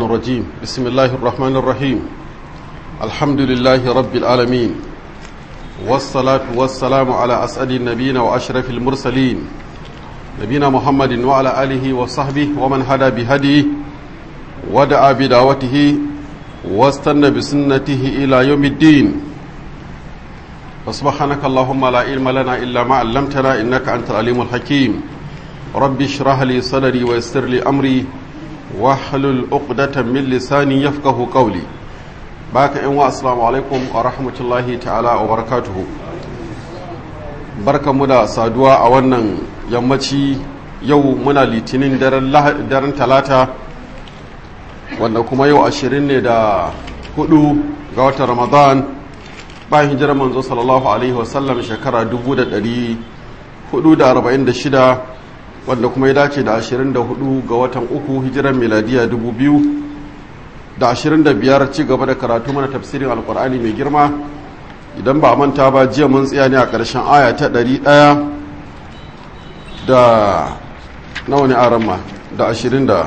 الرجيم بسم الله الرحمن الرحيم الحمد لله رب العالمين والصلاة والسلام على أسعد النبيين وأشرف المرسلين نبينا محمد وعلى آله وصحبه ومن هدى بهديه ودعا بدعوته واستنى بسنته إلى يوم الدين فسبحانك اللهم لا علم لنا إلا ما علمتنا إنك أنت العليم الحكيم رب اشرح لي صدري ويسر لي أمري واحلل عقدة من لساني يفقه قولي باك إن السلام عليكم ورحمة الله تعالى وبركاته barka mu da saduwa a wannan yammaci yau muna litinin daren talata wanda kuma yau ashirin ne da hudu ga watan ramadan bayan hijirar manzo sallallahu alaihi wasallam shekara 446 wanda kuma ya dace da 24 ga watan uku hijirar miladiya 2025 ci gaba da karatu mana tafsirin alkur'ani mai girma idan ba manta ba jiya mun tsaya ne a ƙarshen aya ta 100 da nawa ne a ramma da 20 da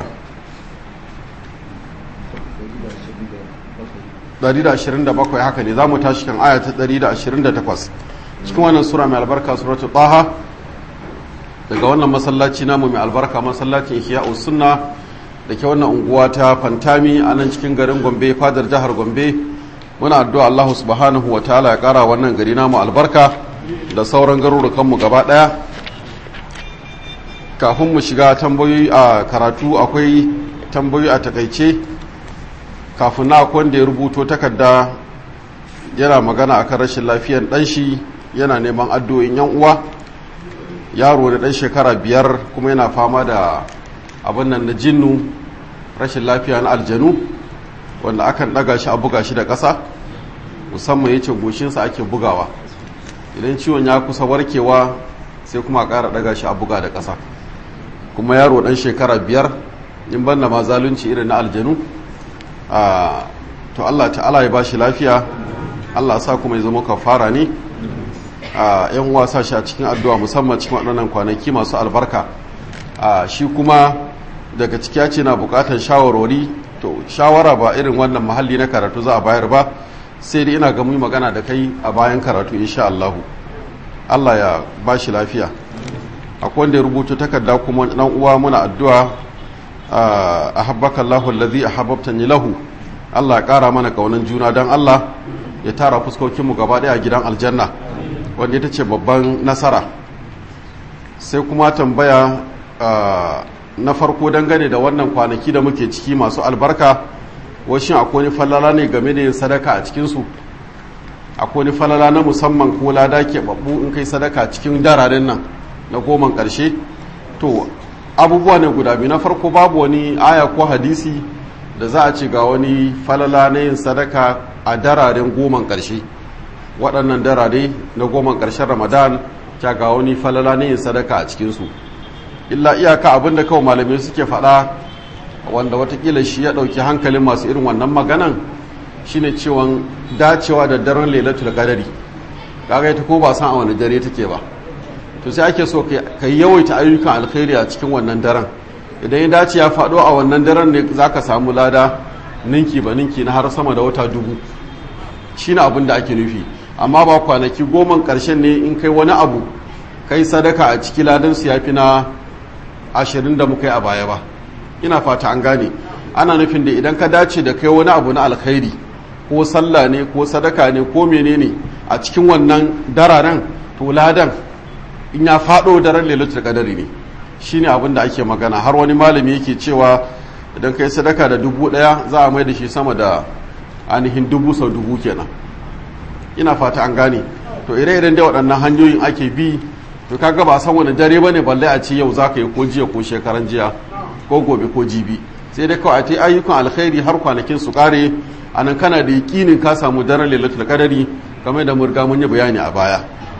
127 haka ne za mu tashi kan aya ta 128 cikin wannan sura mai albarka suratul taha daga wannan masallaci namu mai albarka masallacin ihya'us sunna da ke wannan unguwa ta fantami a nan cikin garin gombe fadar jihar gombe muna addu'a Allah subhanahu wa ta'ala ya kara wannan gari namu albarka da sauran garurukan mu gaba daya kafin mu shiga tambayoyi a karatu akwai tambayoyi a takaice kafin na wanda ya rubuto takarda yana magana akan rashin lafiyan ɗanshi yana neman addu'o'in yan uwa yaro da ɗan shekara biyar kuma yana fama da abin nan na jinnu rashin lafiya na aljanu wanda akan ɗaga shi a buga shi da ƙasa musamman ya ce goshinsa ake bugawa idan ciwon ya kusa warkewa sai kuma a ƙara ɗaga shi a buga da ƙasa kuma yaro ɗan shekara biyar in banda ma zalunci irin na aljanu to Allah ta'ala ya bashi lafiya Allah sa kuma ya zama kafara ne a yan wasa shi a cikin addu'a musamman cikin waɗannan kwanaki masu albarka shi kuma daga ciki ya ce na buƙatar shawarwari to shawara ba irin wannan mahalli na karatu za a bayar ba sai dai ina ga mu magana da kai a bayan karatu insha Allah Allah ya bashi lafiya akwai wanda ya rubuta takarda kuma dan uwa muna addu'a ahabbaka Allahu allazi ahabbtani lahu Allah ya kara mana kaunan juna dan Allah ya tara fuskokin mu gaba daya a gidan aljanna wanda ita ce babban nasara sai kuma tambaya na farko dangane da wannan kwanaki da muke ciki masu albarka washin akwai wani falala ne game da yin sadaka a cikin su akwai wani falala na musamman ko lada ke babbu in kai sadaka cikin dararen nan na goman karshe to abubuwa ne guda biyu na farko babu wani aya ko hadisi da za a ce ga wani falala na yin sadaka a dararen goman ƙarshe waɗannan darare na goman ƙarshen ramadan ta ga wani falala na yin sadaka a cikinsu illa iyaka abin da kawai malamai suke faɗa wanda watakila shi ya ɗauki hankalin masu irin wannan maganan shine cewan dacewa da daren lailatul qadari kaga ita ko ba san a wani dare take ba to sai ake so ka yi yawaita ayyukan alkhairi a cikin wannan daren idan ya dace ya faɗo a wannan daren ne za ka samu lada ninki ba ninki na har sama da wata dubu shi na abin da ake nufi amma ba kwanaki goma ƙarshen ne in kai wani abu kai sadaka a ciki ladan su ya fi na ashirin da muka yi a baya ba ina fata an gane ana nufin da idan ka dace da kai wani abu na alkhairi ko sallah ne ko sadaka ne ko menene a cikin wannan dararen to ladan in ya faɗo daren lailatul qadari ne shine abin da ake magana har wani malami yake cewa idan kai sadaka da dubu ɗaya za a mai da shi sama da ainihin dubu sau dubu kenan ina fata an gane to ire-iren da waɗannan hanyoyin ake bi to kaga ba san wani dare bane balle a ce yau za ka yi ko jiya ko shekaran jiya ko gobe ko jibi sai dai kawai a ta ayyukan alkhairi har kwanakin su kare a nan kana da yakinin ka samu daren lailatul qadari kamar da murga mun yi bayani a baya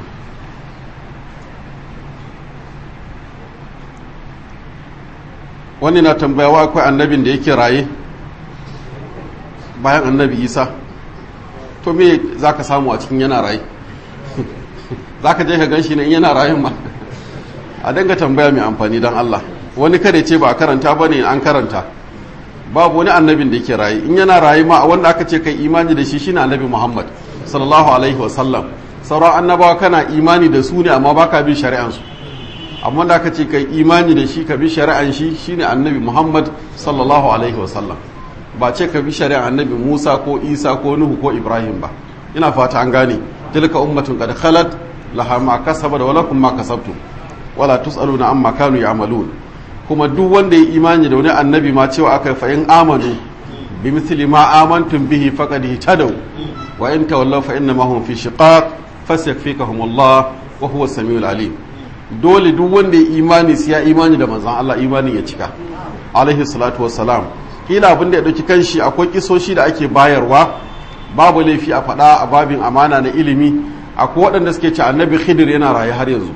wani na tambayawa akwai annabin da yake raye bayan annabi isa to me za ka samu a cikin yana raye za ka je ka gan shi ne yana rayun ma a danga tambaya mai amfani don allah wani kada ce ba a karanta ba ne an karanta babu wani annabin da yake raye in yana raye ma wanda aka ce kai imani da shi shine annabi Muhammad sallallahu alaihi wasallam sauran annabawa kana imani da su ne amma baka bin shari'ansu amma da aka ce kai imani da shi ka bi shari'an shi shine annabi Muhammad sallallahu alaihi wasallam ba ce ka bi shari'an annabi Musa ko Isa ko Nuhu ko Ibrahim ba ina fata an gane tilka ummatun qad khalat laha ma kasabat wa lakum ma kasabtum wala tusaluna amma kanu ya'malun kuma duk wanda ya imani da wani annabi ma cewa aka fa in amanu bi mithli ma amantum bihi faqad ihtadaw wa in tawallaw fa inna ma hum fi shiqaq fasyakfikahumullah wa huwa samiul alim dole duk wanda ya imani sai ya imani da manzon Allah imanin ya cika alaihi salatu wassalam kila abin da ya dauki kanshi akwai kisoshi da ake bayarwa babu laifi a faɗa a babin amana na ilimi akwai waɗanda suke ce annabi khidir yana raye har yanzu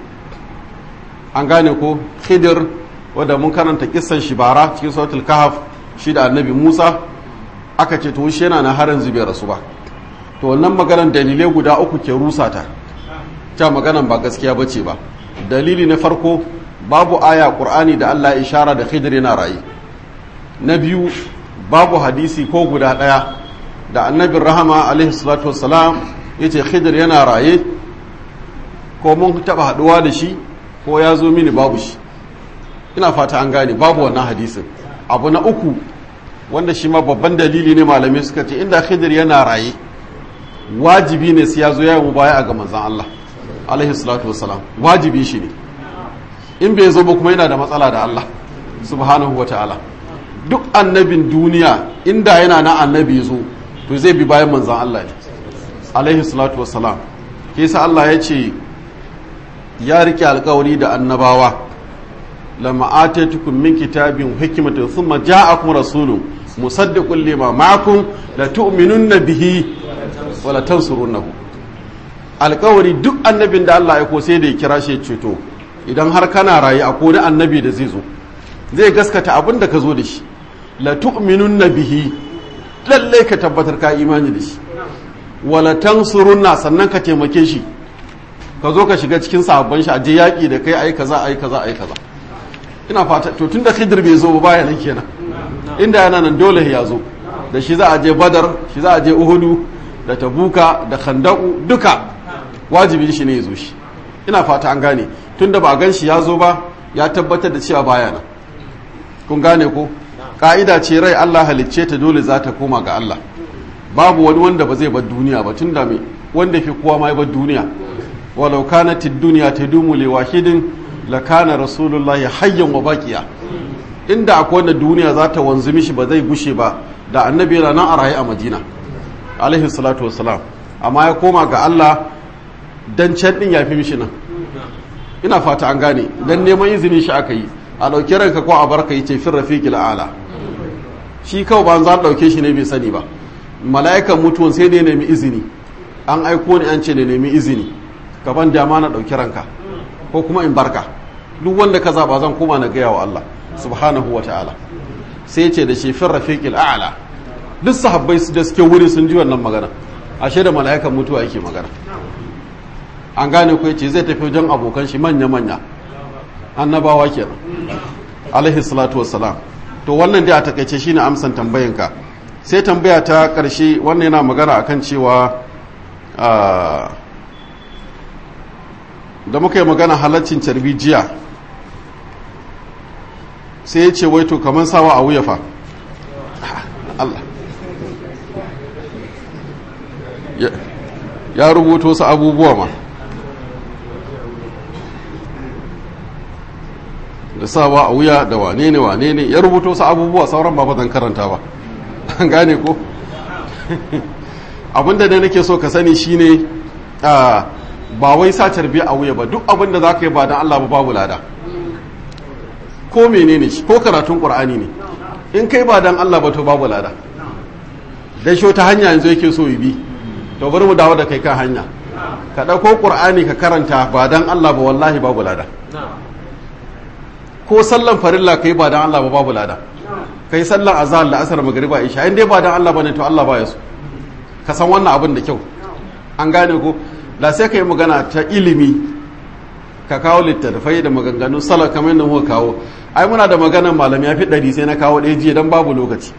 an gane ko khidir wadda mun karanta kissan shi bara cikin suratul kahf shi da annabi musa aka ce to shi yana na har yanzu bai rasu ba to wannan maganan dalilai guda uku ke rusa ta ta maganan ba gaskiya bace ba dalili na farko babu aya qur'ani da Allah ya ishara da khidir yana raye na biyu babu hadisi ko guda ɗaya da annabin rahama alaihi salatu wassalam ya ce khidir yana raye ko mun taɓa haɗuwa da shi ko ya zo mini babu shi ina fata an gane babu wannan hadisin abu na uku wanda shi ma babban dalili ne malamai suka ce inda khidir yana raye wajibi ne sai ya zo ya yi baya ga manzan Allah alaihi salatu wassalam wajibi shi ne in bai zo ba kuma yana da matsala da Allah subhanahu wa ta'ala duk annabin duniya inda yana na annabi zo to zai bi bayan manzan Allah ne alaihi salatu wassalam ke sa Allah ya ce ya rike alkawari da annabawa lama atatukum min kitabin hikmatin thumma ja'akum rasulun musaddiqun lima ma'akum la tu'minunna bihi wa la tansurunnahu alkawari duk annabin da Allah ya ko sai da ya kira shi ceto idan har kana rayu a wani annabi da zai zo zai gaskata abin da ka zo da shi la tu'minunna bihi lalle ka tabbatar ka imani da shi wala tansurunna sannan ka taimake shi ka zo ka shiga cikin sahabban shi a je yaki da kai ai kaza ai kaza ai kaza ina fata to tunda khidir bai zo ba baya nan kenan inda yana nan dole ya zo da shi za a je badar shi za a je uhudu da tabuka da khandaku duka wajibi shi ne ya zo shi ina fata an gane tunda ba gan shi ya zo ba ya tabbatar da cewa baya nan kun gane ko ka'ida ce rai Allah halicce ta dole za ta koma ga Allah babu wani wanda ba zai bar duniya ba tunda me wanda fi kowa ma ya bar duniya walau kanat ad-dunya tadumu li wahidin la kana rasulullahi hayyan wa baqiya inda akwai wanda duniya za ta wanzu mishi ba zai gushe ba da annabi yana nan a raye a Madina alaihi salatu wassalam amma ya koma ga Allah dan can din ya fi mishi nan ina fata an gane dan neman izinin shi aka yi a ɗauki ranka ko a barka yi ce fin rafiqil a'la shi kawai ba za a ɗauke shi ne bai sani ba mala'ikan mutuwan sai ne nemi izini an aiko ni an ce ne nemi izini gaban dama na ɗauki ranka ko kuma in barka duk wanda ka zaba zan koma na gaya wa Allah subhanahu wa ta'ala sai ce da shi fin rafiqil a'la duk sahabbai da suke wuri sun ji wannan magana ashe da mala'ikan mutuwa yake magana an gane ko yace zai tafi wajen abokan shi manya manya annabawa kenan alaihi salatu wassalam to wannan dai a takaice shine amsan tambayanka sai tambaya ta karshe wannan yana magana akan cewa da muka yi magana halaccin carbi jiya sai ya ce waito kamar sawa a wuya fa Allah ya rubuto su abubuwa ma da sawa a wuya da wane ne wane ne ya rubuto su abubuwa sauran ba zan karanta ba an gane ko abinda da nake so ka sani shine ba wai sa tarbiya a wuya ba duk abinda za ka yi ba don Allah ba babu lada ko menene shi ko karatun qur'ani ne in kai ba don Allah ba to babu lada dan shi ta hanya yanzu yake so yi bi to bari mu dawo da kai kan hanya ka ɗauko qur'ani ka karanta ba don Allah ba wallahi babu lada ko sallan farilla kai ba dan Allah ba babu lada kai sallan azhar da asar magriba isha in dai ba dan Allah bane to Allah ba ya so ka san wannan abin da kyau an gane ko da sai kai magana ta ilimi ka kawo littattafai da maganganun sallah kamar yadda muka kawo ai muna da maganar malami ya fi ɗari sai na kawo ɗaya jiya dan babu lokaci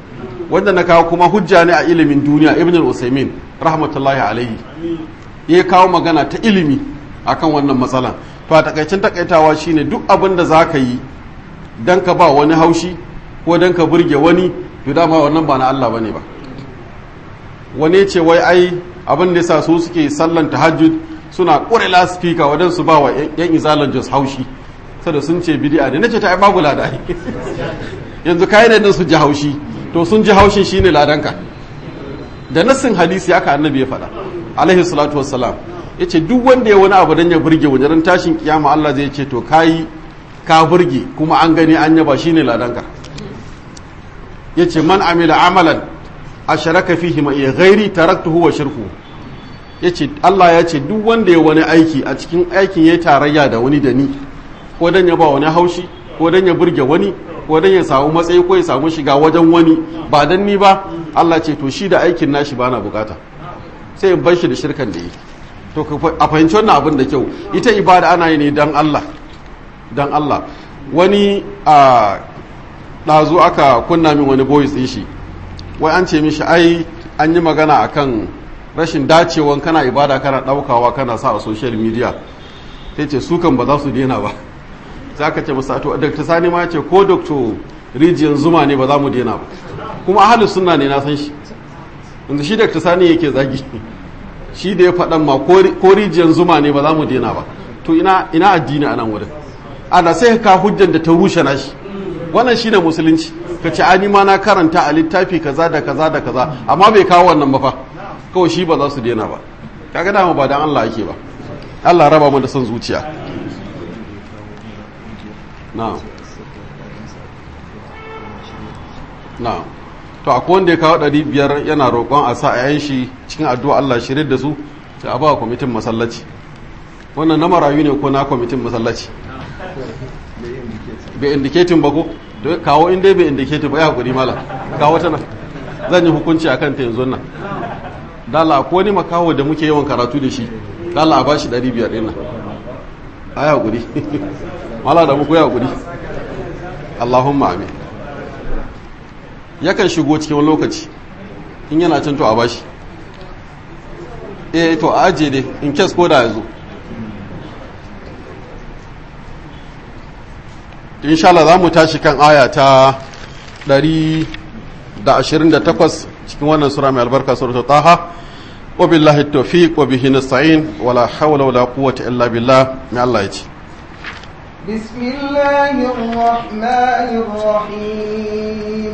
wanda na kawo kuma hujja ne a ilimin duniya ibn al-usaimin rahmatullahi alaihi ya kawo magana ta ilimi akan wannan matsalan to a takaicin takaitawa shine duk abin da za ka yi don ka ba wani haushi ko don ka burge wani to dama wannan ba na Allah bane ba wani ce wai ai abin da yasa su suke sallan tahajjud suna ƙure laspika wadan su ba wa yan izalan jos haushi sada sun ce bid'a ne nace ta ai babu lada yanzu kai ne din su ji haushi to sun ji haushin shine ladanka da nassin hadisi aka annabi ya faɗa alaihi salatu wassalam yace duk wanda ya wani abu dan ya burge wajen tashin kiyama Allah zai ce to kai ka burge kuma an gani an yaba shine ladanka yace man amila amalan asharaka fihi ma iya ghairi taraktuhu wa shirku yace Allah ya ce duk wanda ya wani aiki a cikin aikin ya tarayya da wani da ni ko dan ya ba wani haushi ko dan ya burge wani ko dan ya samu matsayi ko ya samu shiga wajen wani ba dan ni ba Allah ce to shi da aikin nashi bana bukata sai in bar shi da shirkan da yi to a fahimci wannan abin da kyau ita ibada ana yi ne dan Allah dan Allah wani a ɗazu aka kunna min wani voice ɗin shi wai an ce mishi ai an yi magana akan rashin dacewan kana ibada kana ɗaukawa kana sa a social media sai ce su kan ba za su daina ba za ka ce musa to dr sani ma ce ko dr rijiyar zuma ne ba za mu daina ba kuma ahalus sunna ne na san shi yanzu shi dr sani yake zagi shi da ya faɗan ma ko rijiyar zuma ne ba za mu daina ba to ina ina addini a nan wurin ana sai ka hujjan da ta rushe na shi wannan shi ne musulunci ka ce ani ma na karanta a littafi kaza da kaza da kaza amma bai kawo wannan ba fa kawai shi ba za su daina ba kaga dama ba dan Allah ake ba Allah raba mu da son zuciya na'am na'am to akwai wanda ya kawo ɗari biyar yana roƙon a sa a shi cikin addu'a Allah shirin da su sai a ba kwamitin masallaci wannan na marayu ne ko na kwamitin masallaci bai indiketin ba ko kawo inda bai indiketin ba ya hakuri mala kawo ta nan zan yi hukunci akan ta yanzu nan dala ko ni makaho da muke yawan karatu da shi dala a bashi 500 ɗin nan a ya hakuri mala da muku ya hakuri Allahumma amin yakan shigo cikin wani lokaci in yana can to a bashi eh to a ajiye dai in kes ko da ya zo insha Allah za mu tashi kan aya ta 128 cikin wannan sura mai albarka suratul taha wa billahi tawfiq wa bihi nasta'in wala hawla wala quwwata illa billah mai Allah ya ce بسم الله الرحمن الرحيم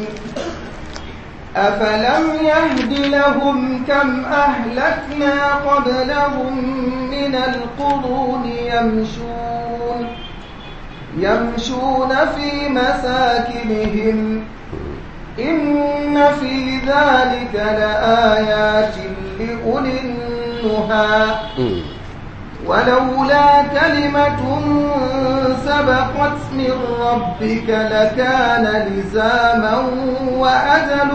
أفلم يهد لهم كم أهلكنا قبلهم من القرون يمشون يمشون في مساكنهم إن في ذلك لآيات لأولي النهى ولولا كلمة سبقت من ربك لكان لزاما وأجل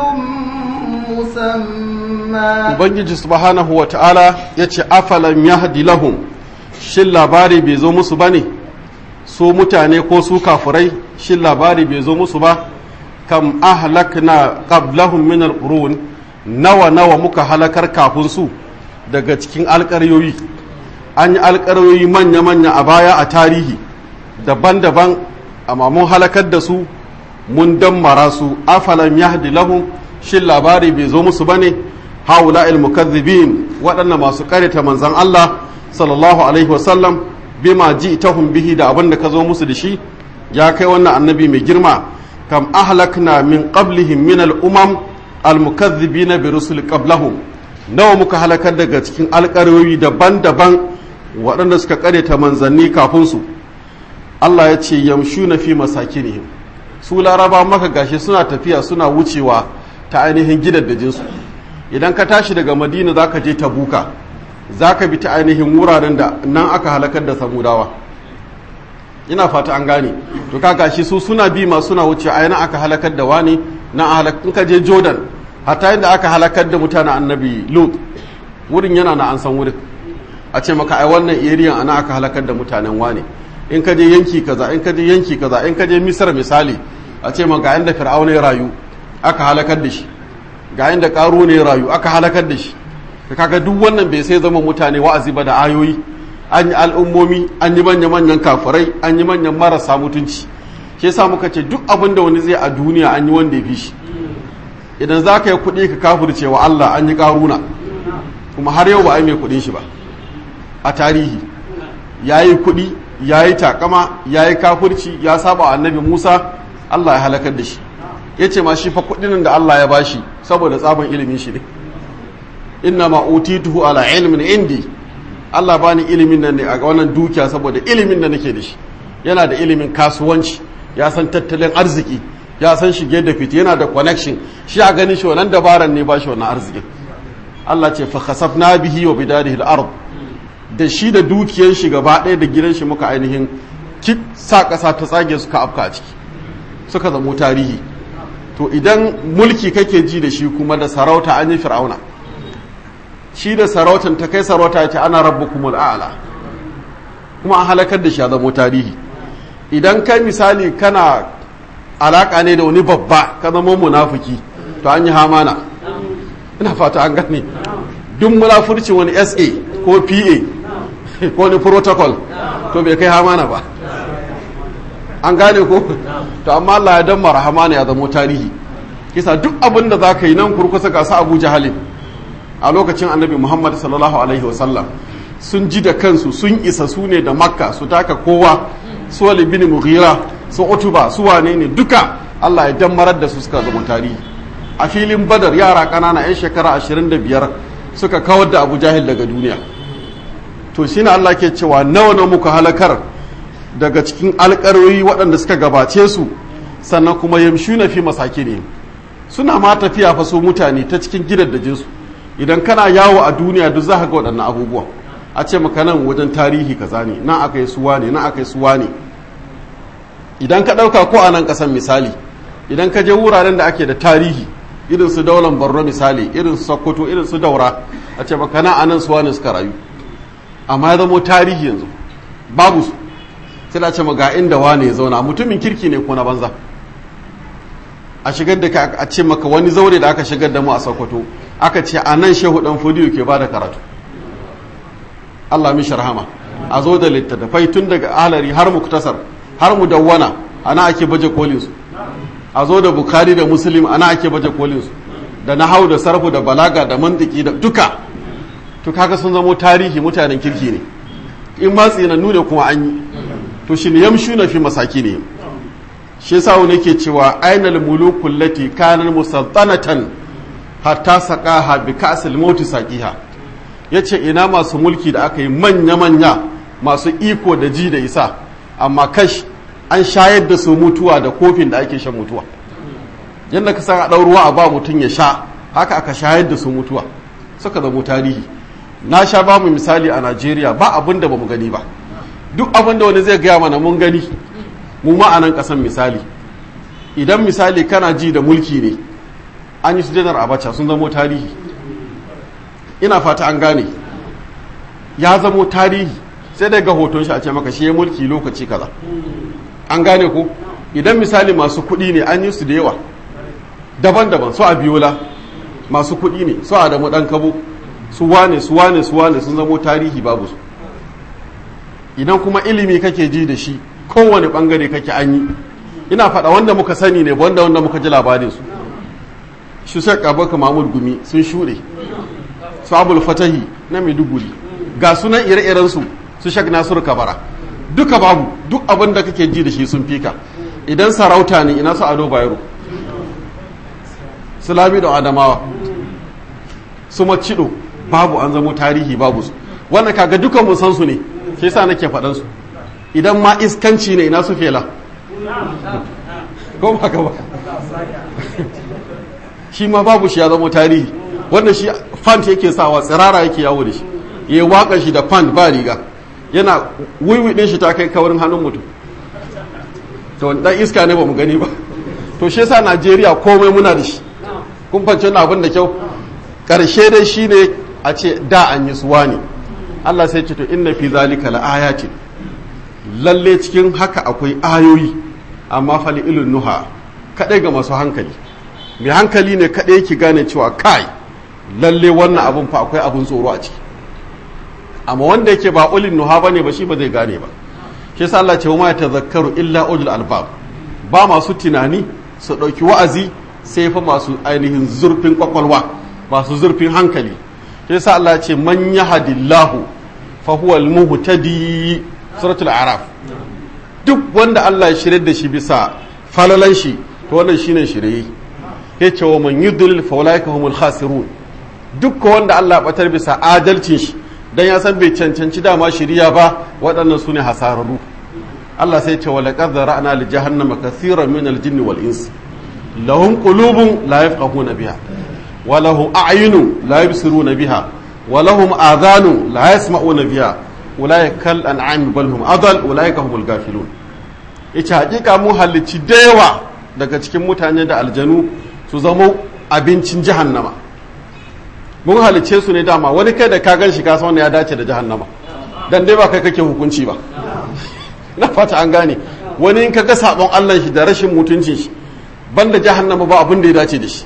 مسمى Ubangiji subhanahu wa ta'ala ya ce, Afalan yahdi lahum, shin labari bai zo musu ba ne? su mutane ko su kafurai shin labari bai zo musu ba kam ahlakna qablahum min alqurun nawa nawa muka halakar kafin su daga cikin alƙaryoyi an yi alƙaryoyi manya manya a baya a tarihi daban-daban amma mun halakar da su mun dammara su afalam yahdi lahum shin labari bai zo musu bane haula mukazzibin waɗannan masu ƙareta manzon Allah sallallahu alaihi wasallam bima ji tahum bihi da abin da ka zo musu da shi ya kai wannan annabi mai girma kam ahlakna min qablihim min al-umam al-mukaththibina bi rusul qablahum nawa muka halakar daga cikin alƙaryoyi daban-daban waɗanda suka ta manzanni kafin su Allah ya ce yamshuna fi masakinihim su laraba maka gashi suna tafiya suna wucewa ta ainihin gidaddajinsu idan ka tashi daga madina zaka je tabuka za ka bi ta ainihin wuraren da nan aka halakar da samudawa ina fata an gane to kaga shi su suna bi ma suna wuce a yana aka halakar da wani na in ka je jordan hatta yadda aka halakar da mutanen annabi lut wurin yana na an san wurin a ce maka ai wannan area ana aka halakar da mutanen wani in ka je yanki kaza in ka je yanki kaza in ka je misar misali a ce maka inda fir'auna ya rayu aka halakar da shi ga inda ƙaro ne rayu aka halakar da shi da kaga duk wannan bai sai zama mutane wa'azi ba da ayoyi an yi al'ummomi an yi manya-manyan kafirai an yi manyan marasa mutunci shi yasa muka ce duk abin da wani zai a duniya an yi wanda ya fi shi idan za ka yi kuɗi ka kafirce wa Allah an yi ƙaruna kuma har yau ba a yi mai kuɗin shi ba a tarihi ya yi kuɗi ya yi takama ya yi kafirci ya saba annabi musa Allah ya halakar da shi ya ce ma shi fa kuɗin da Allah ya bashi saboda tsaban ilimin shi ne inna ma utituhu ala ilmin indi Allah bani ilimin nan ne a wannan dukiya saboda ilimin da nake da shi yana da ilimin kasuwanci ya san tattalin arziki ya san shige da fiti yana da connection shi a ganin shi wannan dabaran ne ba shi wannan arzikin Allah ce fa khasafna bihi wa bidarihi al-ard da shi da dukiyar shi gaba ɗaya da gidan shi muka ainihin ki sa ƙasa ta tsage suka afka a ciki suka zamo tarihi to idan mulki kake ji da shi kuma da sarauta an yi fir'auna shi da sarautan ta kai sarauta ya ce ana rabbukumul a'la kuma an halakar da shi a zamo tarihi idan kai misali kana alaka ne da wani babba ka zama munafiki to an yi hamana ina fata an gane duk munafurci wani sa ko pa ko wani protocol to bai kai hamana ba an gane ko to amma Allah ya dan marhamana ya zamo tarihi kisa duk abin da za ka yi nan kurkusa ga su abu jahalin a lokacin annabi muhammad sallallahu alaihi wasallam sun ji da kansu sun isa su ne da makka su taka kowa su wali bin mughira su utuba su wane ne duka allah ya dammarar da su suka zama tarihi a filin badar yara ƙanana 'yan shekara 25 suka kawar da abu jahil daga duniya to shine allah ke cewa nawa na muka halakar daga cikin alƙaroyi waɗanda suka gabace su sannan kuma yamshu na fi masaki ne suna ma tafiya fa su mutane ta cikin gidaddajinsu idan kana yawo a duniya duk za ka ga waɗannan abubuwa a ce maka nan wajen tarihi kaza ne nan aka yi suwa ne nan aka yi suwa ne idan ka ɗauka ko a nan ƙasan misali idan ka je wuraren da ake da tarihi irin su daular borno misali irin su sokoto irin su daura a ce maka nan anan suwa ne suka rayu amma ya zamo tarihi yanzu babu su sai da ce ga inda wane ya zauna mutumin kirki ne ko na banza a shigar da a ce maka wani zaure da aka shigar da mu a sokoto aka ce a nan shehu dan fodiyo ke bada karatu Allah mishi rahama a zo da littattafai tun daga alari har muktasar har mu dawwana ana ake baje kolin su a zo da bukari da muslim ana ake baje kolin su da nahau da sarfu da balaga da mantiki da duka to kaga sun zamo tarihi mutanen kirki ne in ma tsinannu ne kuma an yi to shi ne yamshu na fi masaki ne shi yasa wani ke cewa ainal mulukul lati kanan musaltanatan hatta saqaha bi ka'sil mauti saqiha yace ina masu mulki da aka yi manya manya masu iko da ji da isa amma kash an shayar da su mutuwa da kofin da ake shan mutuwa yadda ka san a ɗau ruwa a ba mutum ya sha haka aka shayar da su mutuwa suka zamo tarihi na sha ba mu misali a najeriya ba abin da ba mu gani ba duk abin da wani zai gaya mana mun gani mu ma a nan ƙasan misali idan misali kana ji da mulki ne an yi su janar abacha sun zamo tarihi ina fata an gane ya zamo tarihi sai dai ga hoton shi a ce maka shi ya mulki lokaci kaza an gane ko idan misali masu kuɗi ne an yi su da yawa daban-daban su a biyola masu kuɗi ne su a damu ɗan kabo su wane su wane su wane sun zamo tarihi babu su idan kuma ilimi kake ji da shi kowane bangare kake an yi ina faɗa wanda muka sani ne wanda wanda muka ji labarin su shi sai kabaka mamud gumi sun shuɗe su abul fatahi na maiduguri ga sunan ire-iren su su shak nasiru kabara duka babu duk abin da kake ji da shi sun fika idan sarauta ne ina su ado bayero su lami da adamawa su macido babu an zamo tarihi babu su wannan kaga dukan mun san su ne shi yasa nake faɗan su idan ma iskanci ne ina su fela ko ba ka ba shi ma babu shi ya zamo tarihi wanda shi fant yake sawa tsirara yake yawo da shi ya waka shi da fant ba riga yana wiwi din shi ta kai kawarin hannun mutum to dan iska ne ba mu gani ba to shi yasa Najeriya komai muna da shi kun fance na abin da kyau karshe dai shine a ce da an yi suwa ne Allah sai ce to inna fi zalika laayatin lalle cikin haka akwai ayoyi amma fali ilun nuha kadai ga masu hankali mai hankali ne kaɗai yake gane cewa kai lalle wannan abun fa akwai abun tsoro a ciki amma wanda yake ba ulin nuha ba ne ba shi ba zai gane ba shi yasa Allah ce ma ya tazakkaru illa ulul albab ba masu tunani su ɗauki wa'azi sai fa masu ainihin zurfin kwakwalwa masu zurfin hankali shi yasa Allah ce man yahdillahu fa huwa al-muhtadi suratul araf duk wanda Allah ya shirye da shi bisa falalan shi to wannan shine shirye yace wa man yudlil fa ulaika humul khasirun duk wanda Allah ya batar bisa adalcin shi dan ya san bai cancanci dama shiriya ba waɗannan sune hasararru Allah sai ce wa laqad zara'na li jahannama kaseeran min al-jinni wal ins lahum qulubun la yafqahuna biha wa lahum a'yunun la yubsiruna biha wa lahum adhanun la yasma'una biha ulaika kal an'am bal hum adal ulaika humul ghafilun yace hakika mu halicci da yawa daga cikin mutane da aljanu su zama abincin jahannama mun halicce su ne dama wani kai da ka gan shi kasa wanda ya dace da jahannama dan dai ba kai kake hukunci ba na fata an gane wani in ka ga sabon Allah shi da rashin mutuncin shi banda jahannama ba abin da ya dace da shi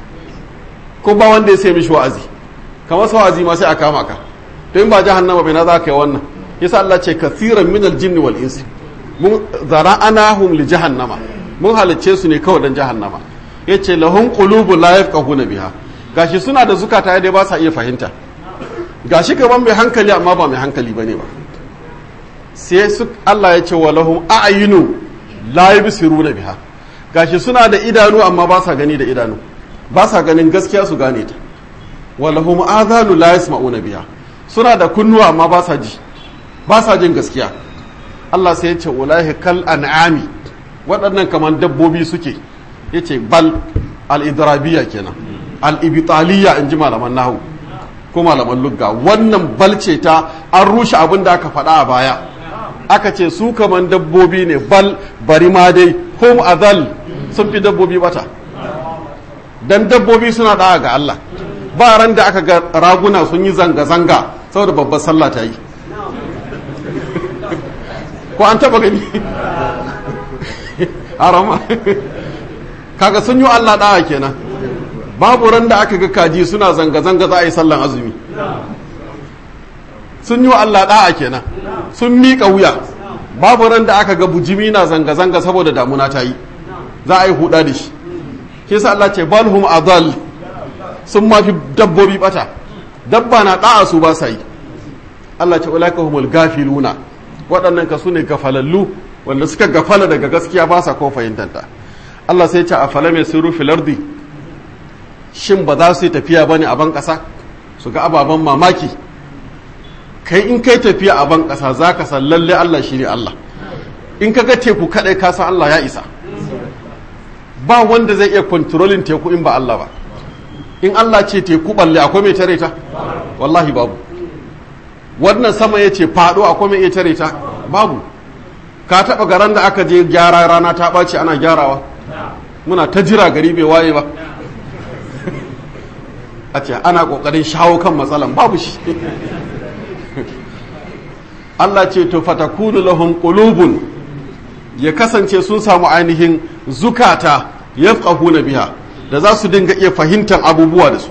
ko ba wanda ya sai mishi wa'azi kamar sa wa'azi ma sai a kama ka to in ba jahannama bai na za ka yi wannan yasa Allah ce kathiran min al-jinni wal insi mun zara'anahum li jahannama mun halicce su ne kawai dan jahannama yace lahum qulubun la yafqahuna biha gashi suna da zukata dai ba sa iya fahimta gashi gaban mai hankali amma ba mai hankali bane ba sai su Allah ya ce wa lahum a'yunu la yubsiruna biha gashi suna da idanu amma ba sa gani da idanu ba sa ganin gaskiya su gane ta wa lahum adhanu la yasma'una biha suna da kunnuwa amma ba sa ji ba sa jin gaskiya Allah sai ya ce ulahi kal an'ami waɗannan kamar dabbobi suke yace bal al-idrabiyya kenan al-ibtaliyya in ji malaman nahu ko malaman lugga wannan bal ce ta an rushe abin da aka faɗa a baya aka ce su kaman dabbobi ne bal bari ma dai hum azal sun fi dabbobi bata dan dabbobi suna da'a ga Allah ba ran da aka ga raguna sun yi zanga-zanga saboda babbar sallah ta yi ko an taba gani harama kaga sun yi Allah da'a kenan babu ran da aka ga kaji suna zanga-zanga za a yi sallan azumi sun yi Allah da'a kenan sun miƙa wuya babu ran da aka ga bujimi na zanga-zanga saboda damuna ta yi za a yi huda da shi ke sa Allah ce balhum adal sun mafi dabbobi bata dabba na da'a su ba sa yi Allah ce ulaka humul gafiluna waɗannan ka su ne gafalallu wanda suka gafala daga gaskiya ba sa ko fahimtanta Allah sai ce a fala mai sirru filardi shin ba za su yi tafiya bane a ban ƙasa su ga ababen mamaki kai in kai tafiya a ban ƙasa za ka san lalle Allah shi ne Allah in ka ga teku kaɗai ka san Allah ya isa ba wanda zai iya kontrolin teku in ba Allah ba in Allah ce teku balle akwai mai tare ta wallahi babu wannan sama ya ce faɗo akwai mai iya tare ta babu ka taɓa garan da aka je gyara rana ta ɓace ana gyarawa muna ta jira gari bai waye ba a ce ana ƙoƙarin shawo kan matsalan babu shi Allah ce to fatakunu lahum qulubun ya kasance sun samu ainihin zukata yafqahuna biha da za su dinga iya fahimtar abubuwa da su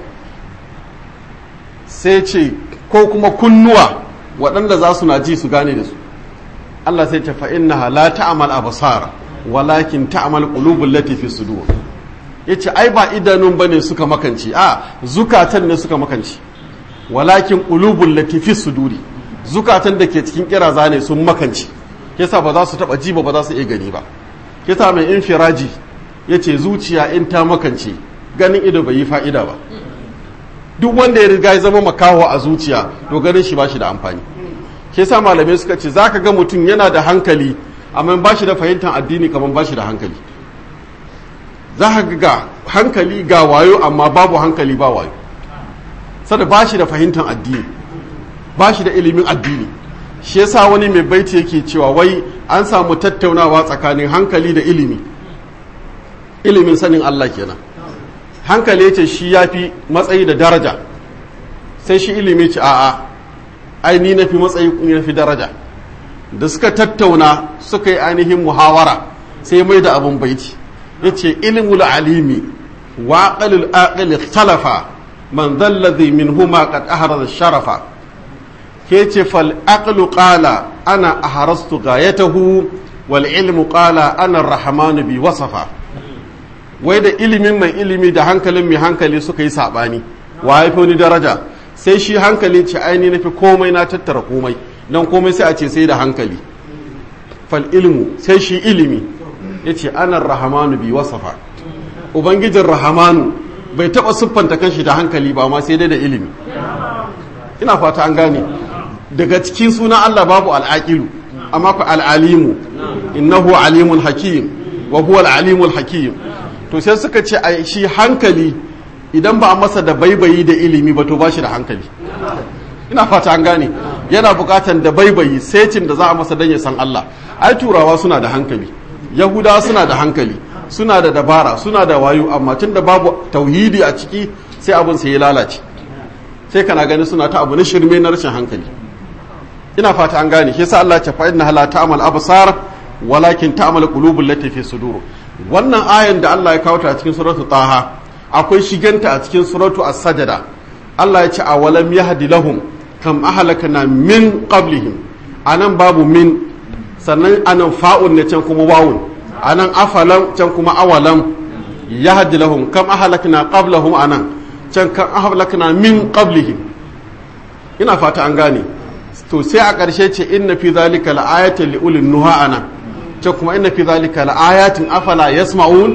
sai ce ko kuma kunnuwa waɗanda za su na ji su gane da su Allah sai ce fa innaha la ta'mal absar walakin ta'mal qulubul lati fi sudur yace ai ba idanun bane suka makanci a zukatan ne suka makanci walakin qulubul lati fi suduri zukatan da ke cikin kiraza ne sun makanci yasa ba za su taba ji ba ba za su iya gani ba yasa mai infiraji yace zuciya in ta makance ganin ido bai yi fa'ida ba duk wanda ya riga ya zama makaho a zuciya to ganin shi ba shi da amfani ke sa malamai suka ce za ka ga mutum yana da hankali amma ba shi da fahimtar addini kamar ba shi da hankali za ka ga hankali ga wayo amma babu hankali ba wayo sada ba shi da fahimtar addini ba shi da ilimin addini shi yasa wani mai baiti yake cewa wai an samu tattaunawa tsakanin hankali da ilimi ilimin sanin Allah kenan hankali ya ce shi ya fi matsayi da daraja sai shi ilimi ce a'a ai ni na fi matsayi ni na fi daraja da suka tattauna suka yi ainihin muhawara sai mai da abin baiti ya ce ilimul alimi wa aqalul aqil ikhtalafa man dhal ladhi minhuma qad ahraza sharafa ke ce fal aqlu qala ana aharastu ghayatahu wal ilmu qala ana ar-rahman bi wasafa wai da ilimin mai ilimi da hankalin mai hankali suka yi sabani wa ya fi wani daraja sai shi hankali ce aini na fi komai na tattara komai don komai sai a ce sai da hankali fal ilmu sai shi ilimi ya ce anar rahamanu bi wasafa ubangijin rahamanu bai taɓa siffanta kanshi da hankali ba ma sai dai da ilimi ina fata an gane daga cikin suna Allah babu al'aqilu amma ku al'alimu innahu alimun hakim wa huwa al'alimul hakim to sai suka ce a shi hankali idan ba a masa da baibayi da ilimi ba to ba shi da hankali ina fata an gane yana bukatan da baibayi setin da za a masa don ya san Allah ai turawa suna da hankali yahudawa suna da hankali suna da dabara suna da wayo amma tun da babu tauhidi a ciki sai abin sai ya lalace sai kana gani suna ta abu na shirme na rashin hankali ina fata an gane shi yasa Allah ya ce fa inna la ta'mal absar walakin ta'mal qulubul lati fi sudur wannan ayan da Allah ya kawo ta a cikin suratul taha akwai shiganta a cikin suratu as-sajada Allah ya ce a walam yahdi lahum kam ahlakana min qablihim anan babu min sannan anan fa'un ne can kuma wawun anan afalam can kuma awalam yahdi lahum kam ahlakana qablahum anan can kam ahlakana min qablihim ina fata an gane to sai a ƙarshe ce inna fi zalika la'ayatan li ulil nuha anan can kuma inna fi zalika la'ayatin afala yasma'un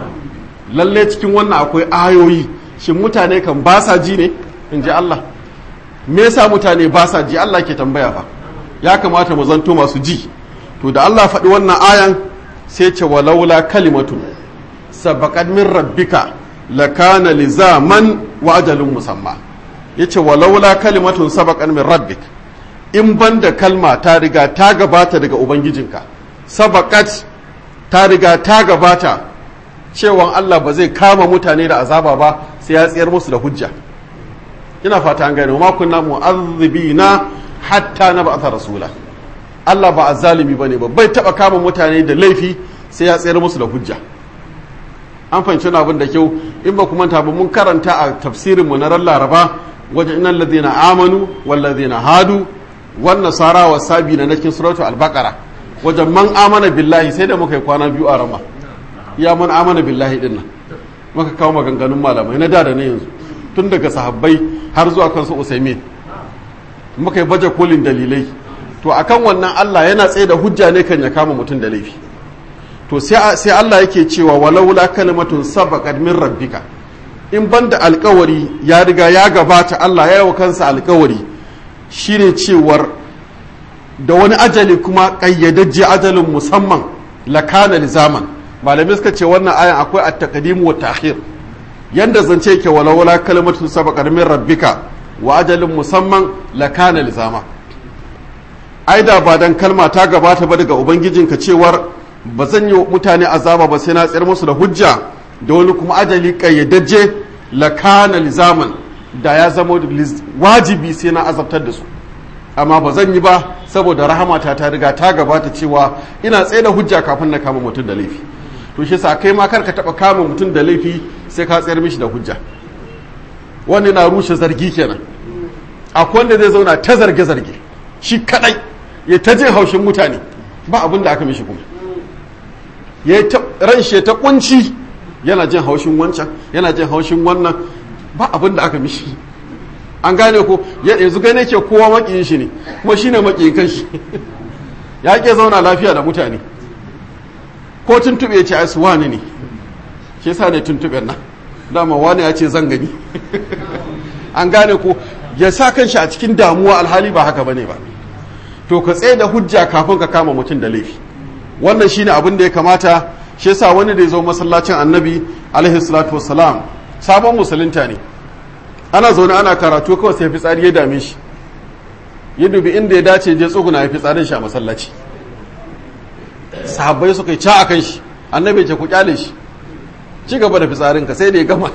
lalle cikin wannan akwai ayoyi shin mutane kan ba sa ji ne in ji Allah me yasa mutane ba sa ji Allah ke tambaya fa ya kamata mu zanto masu ji to da Allah faɗi wannan ayan sai ce walaula kalimatu sabaqat min rabbika lakana lizaman wa ajalun musamma yace walaula kalimatun sabaqat min rabbik in banda kalma ta riga ta gabata daga ubangijinka sabaqat ta riga ta gabata cewan Allah ba zai kama mutane da azaba ba sai ya tsayar musu da hujja ina fata an gane ma kunna mu'azzibina hatta na ba'atha rasula Allah ba azzalimi bane ba bai taba kama mutane da laifi sai ya tsayar musu da hujja an fahimci abin da kyau in ba kuma ba mun karanta a tafsirin mu na ran Laraba wajen innal ladina amanu wal ladina hadu wan nasara was sabina na cikin suratul al-baqara wajen man amana billahi sai da muka yi kwana biyu a rama ya man amana billahi din nan muka kawo maganganun malamai na da da na yanzu tun daga sahabbai har zuwa kansu usaimin muka yi baje kolin dalilai to akan wannan Allah yana tsaye da hujja ne kan ya kama mutum da laifi to sai Allah yake cewa walaula kalimatun sabaqat min rabbika in banda alkawari ya riga ya gabata Allah ya yi wa kansa alkawari shine cewar da wani ajali kuma kayyadajje ajalin musamman lakana lizaman malamai suka ce wannan ayan akwai at-taqdim wa ta'khir yanda zance yake wala wala kalimatu sabaqat min rabbika wa ajalin musamman lakana lizama ai da ba dan kalma ta gabata ba daga ubangijinka cewar ba zan yi mutane azaba ba sai na tsayar musu da hujja da wani kuma ajali kayyadajje lakana lizaman da ya zama wajibi sai na azabtar da su amma ba zan yi ba saboda rahamata ta riga ta gabata cewa ina tsaye da hujja kafin na kama mutum da laifi to shi sa kai ma kar ka taba kama mutum da laifi sai ka tsayar mishi da hujja wanda na rushe zargi kenan akwai wanda zai zauna ta zarge zarge shi kadai ya ta jin haushin mutane ba abin da aka mishi kuma ya ran shi ta kunci yana jin haushin wancan yana jin haushin wannan ba abin da aka mishi an gane ko yanzu gane ke kowa makiyin shi ne kuma shine makiyin kanshi ya ke zauna lafiya da mutane ko tuntube ya ce ai su wani ne shi yasa ne tuntuben nan dama wani ya ce zan gani an gane ko ya sa kanshi a cikin damuwa alhali ba haka bane ba to ka tsaye da hujja kafin ka kama mutum da laifi wannan shine abin da ya kamata shi yasa wani da ya zo masallacin annabi alaihi salatu wassalam sabon musulunta ne ana zaune ana karatu kawai sai fitsari ya dame shi ya dubi inda ya dace je tsuguna ya fitsarin shi a masallaci sahabbai suka yi ca a kan shi annabi ce ku kyale shi ci gaba da fitsarin ka sai da ya gama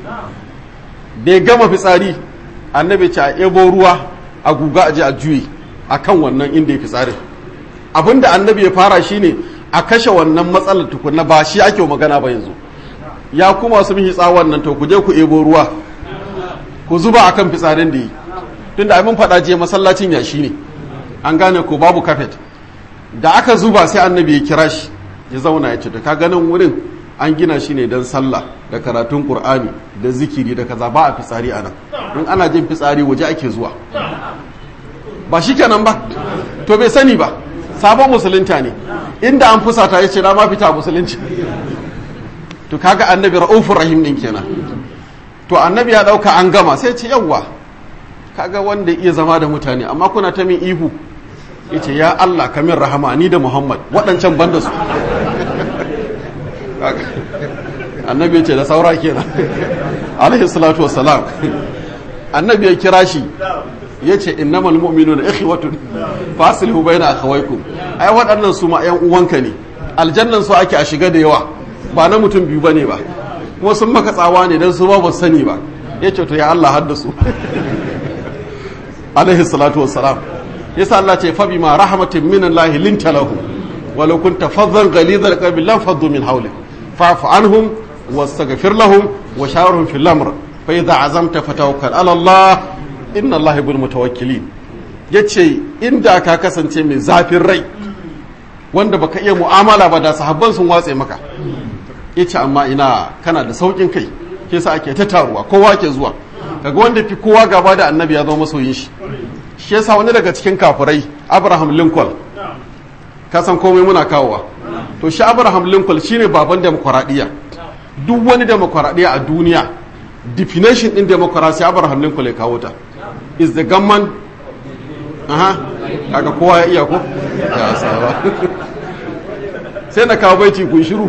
da ya gama fitsari annabi ce a ebo ruwa a guga a je a juye a kan wannan inda ya fitsarin abinda annabi ya fara shine a kashe wannan matsalar tukunna ba shi ake magana ba yanzu ya kuma su mihi tsawon nan to ku je ku ebo ruwa ku zuba akan fitsarin da yi tunda ai mun faɗa je masallacin yashi ne an gane ko babu kafet da aka zuba sai annabi ya kira shi ya zauna ya ce to ka ganin wurin an gina shi ne don sallah da karatun qur'ani da zikiri da kaza ba a fitsari a nan in ana jin fitsari waje ake zuwa ba shi kenan ba to bai sani ba sabon musulunta ne inda an fusata ya ce na ma fita musulunci to kaga annabi ra'ufur rahim din kenan to annabi ya dauka an gama sai ce yawwa kaga wanda iya zama da mutane amma kuna ta min ihu yace ya Allah ka min rahama ni da Muhammad waɗancan banda su annabi yace da saura kenan alaihi salatu wassalam annabi ya kira shi yace innamal mu'minuna ikhwatun faslihu baina akhawaykum ai waɗannan su ma ƴan uwanka ne aljannan su ake a shiga da yawa ba na mutum biyu bane ba kuma sun maka tsawa ne dan su ba ba sani ba yace to ya Allah haddasu alaihi salatu wassalam yasa Allah ce fa bima rahmatin min Allah linta lahu walau kunta faddan ghalidhal qalbi lam faddu min hawlik fa'fu anhum wastaghfir lahum wa shawirhum fil amr fa idza azamta fatawakkal ala Allah inna Allah bil mutawakkilin yace inda ka kasance mai zafin rai wanda baka iya mu'amala ba da sahabban sun watse maka yace amma ina kana da saukin kai ke sa ake ta taruwa kowa ke zuwa kaga wanda fi kowa gaba da annabi ya zama masoyin shi shi yasa wani daga cikin kafirai Abraham Lincoln ka san komai muna kawowa to shi Abraham Lincoln shine baban demokradiya duk wani demokradiya a duniya definition din democracy Abraham Lincoln ya kawo ta is the government aha kaga kowa ya iya ko ya saba sai na kawo baiti kun shiru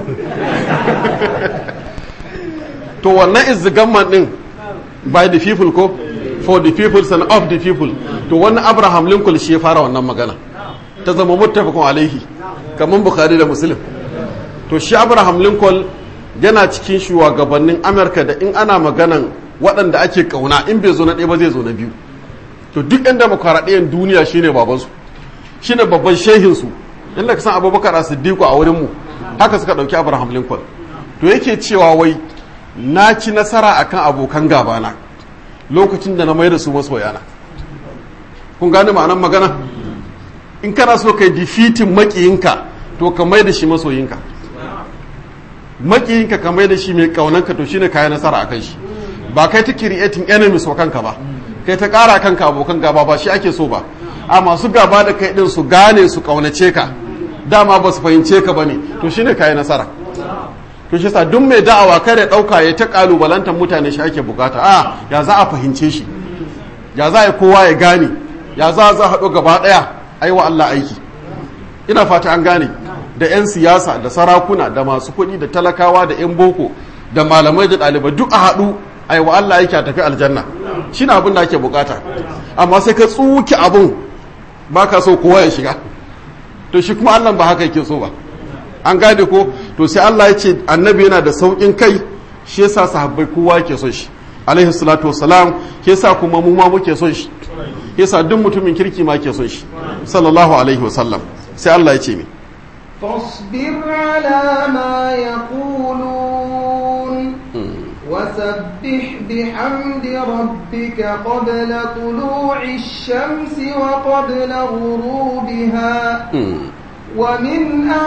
to wannan is the government din by the people ko for the people and of the people to wannan abraham lincoln shi ya fara wannan magana ta zama muttafaqun alaihi kamar bukhari da muslim to shi abraham lincoln yana cikin shugabannin amurka da in ana maganan waɗanda ake kauna in bai zo na ɗaya ba zai zo na biyu to duk yan demokaradiyyar duniya shine babansu shine babban shehinsu inda ka san abubakar as-siddiq a wurin mu haka suka ɗauki abraham lincoln to yake cewa wai na ci nasara akan abokan gabana lokacin da na mai da su masoyana kun gane ma'anar magana in kana so kai defeating makiyinka to ka mai da shi masoyinka makiyinka ka mai da shi mai kaunanka to shine kayan nasara akan shi ba kai ta creating enemies wa kanka ba kai ta kara kanka abokan gaba ba shi ake so ba a masu gaba da kai din su gane su kaunace ka dama ba su fahimce ka bane to shine kayan nasara to shi sa duk mai da'awa kare dauka ya ta kalubalantar mutane shi ake bukata a ya za a fahimce shi ya za a kowa ya gane ya za a za haɗu gaba ɗaya ai wa Allah aiki ina fata an gane da 'yan siyasa da sarakuna da masu kuɗi da talakawa da 'yan boko da malamai da ɗalibai duk a haɗu ai wa Allah aiki a tafi aljanna shi na abin da ake bukata amma sai ka tsuki abun ba ka so kowa ya shiga to shi kuma Allah ba haka yake so ba an gane ko to sai Allah ya ce annabi yana da saukin kai shi yasa sahabbai kowa yake son shi alaihi salatu wassalam shi yasa kuma mu ma muke son shi yasa duk mutumin kirki ma ke son shi sallallahu alaihi wasallam sai Allah ya ce mi فاصبر على ما يقولون وسبح بحمد ربك قبل طلوع الشمس وقبل غروبها ومن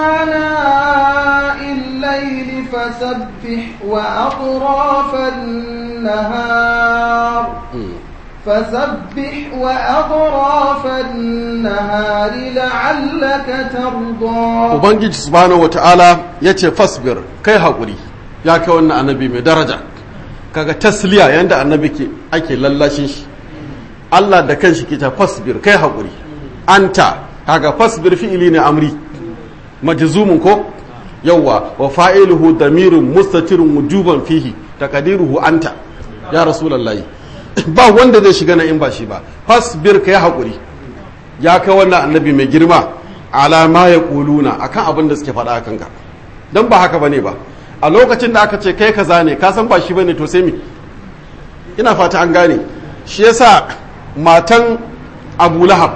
آناء الليل فسبح وأطراف النهار فسبح وأطراف النهار لعلك ترضى Ubangiji subhanahu wata'ala ya ce fasbir kai haƙuri ya kai wannan annabi mai daraja kaga tasliya yanda annabi ke ake lallashin shi Allah da kanshi ke ta fasbir kai haƙuri anta kaga fasbir fi'ili ne amri majzumun ko yawwa wa fa'iluhu damirun mustatirun wujuban fihi taqdiruhu anta ya rasulullahi ba wanda zai shiga na in ba shi ba fasbir kai hakuri ya kai wannan annabi mai girma ala ma yaquluna akan abin da suke faɗa kanka dan ba haka bane ba a lokacin da aka ce kai kaza ne ka san ba shi bane to sai mi ina fata an gane shi yasa matan Abu Lahab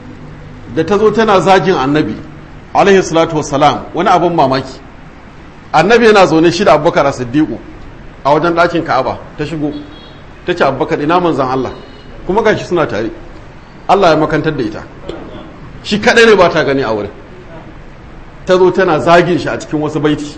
da ta zo tana zagin annabi alaihi salatu wassalam wani abin mamaki annabi yana zaune shi da abubakar siddiqu a wajen ɗakin ka'aba ta shigo ta ce abubakar ina manzan Allah kuma gashi suna tare Allah ya makantar da ita shi kaɗai ne ba ta gani a wurin ta zo tana zagin shi a cikin wasu baiti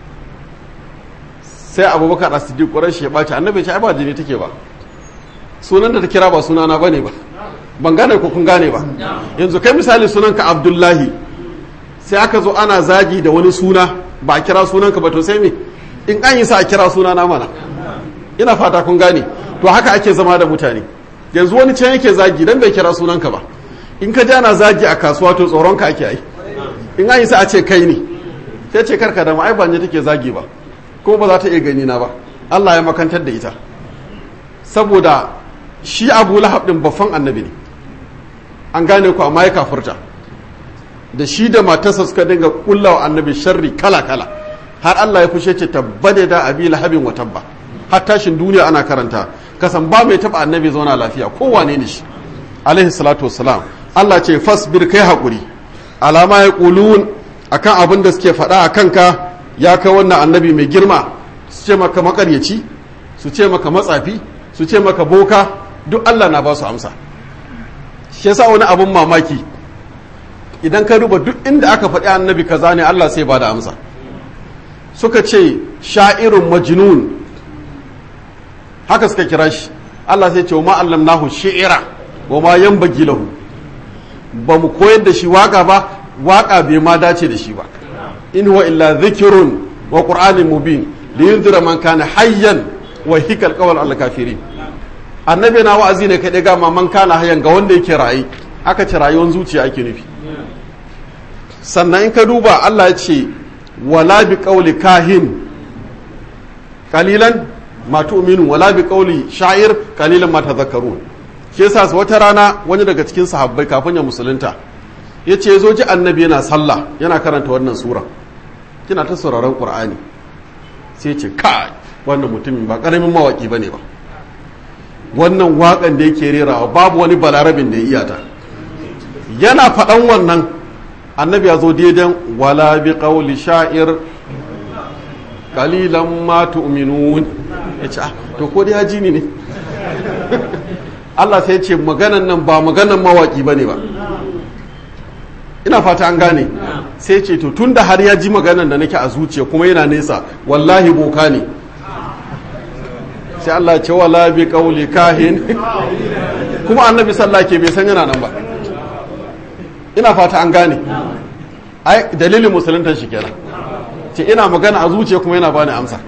sai abubakar a siddiq ƙwarar shi ya ɓaci annabi ce ai ba jini take ba sunan da ta kira ba sunana ba ne ba ban gane ko kun gane ba yanzu kai misali sunanka abdullahi sai aka zo ana zagi da wani suna ba a kira sunanka ba to sai me in an yi sa a kira sunana mana ina fata kun gane to haka ake zama da mutane yanzu wani can yake zagi dan bai kira sunanka ba in ka ana zagi a kasuwa to tsoronka ake yi in an yi sa a ce kai ne sai ce karka da ai ba ne take zagi ba ko ba za ta iya gani na ba Allah ya makantar da ita saboda shi Abu Lahab din baffan annabi ne an gane ku amma ya kafurta da shi da matarsa suka dinga kullawa annabi sharri kala kala har Allah ya fushe ce tabbade da abi lahabin wa tabba har tashin duniya ana karanta kasan ba mai taba annabi zauna lafiya kowane ne shi alaihi salatu wassalam Allah ce fasbir kai hakuri alama ya kulun akan abin da suke faɗa a kanka ya kai wannan annabi mai girma su ce maka makaryaci su ce maka matsafi su ce maka boka duk Allah na ba su amsa shi yasa wani abin mamaki idan ka duba duk inda aka faɗi annabi kaza ne Allah sai ba da amsa suka ce sha'irun majnun haka suka kira shi Allah sai ce wa ma'allam nahu shi'ira wa ma yanbaghi lahu ba mu koyar da shi waka ba waka bai ma dace da shi ba in huwa illa dhikrun wa qur'anin mubin liyunzira man kana hayyan wa hikal qawl al kafirin annabi na wa'azi ne kai ga man kana hayyan ga wanda yake rayi aka ce rayuwar zuciya ake nufi sannan in ka duba Allah ya ce wala bi qawli kahin kalilan ma tu'minu wala bi qawli sha'ir kalilan ma tadhakkarun shi yasa wata rana wani daga cikin sahabbai kafin ya musulunta yace yazo ji annabi yana sallah yana karanta wannan sura kina ta sauraron qur'ani sai ce kai wannan mutumin ba karamin mawaki bane ba wannan wakan da yake rerawa babu wani balarabin da ya iyata yana faɗan wannan annabi ya zo daidan wala bi qawli sha'ir qalilan ma tu'minun yace ah to ko dai ji ni ne Allah sai ya ce maganan nan ba maganan mawaki bane ba ina fata an gane sai ce to tunda har ya ji maganan da nake a zuciya kuma yana nesa wallahi boka ne sai Allah ce wala bi qawli kahin kuma annabi sallah ke bai san yana nan ba ina fata an gane ai dalilin musuluntan shi kenan ce ina magana a zuciya kuma yana bani amsa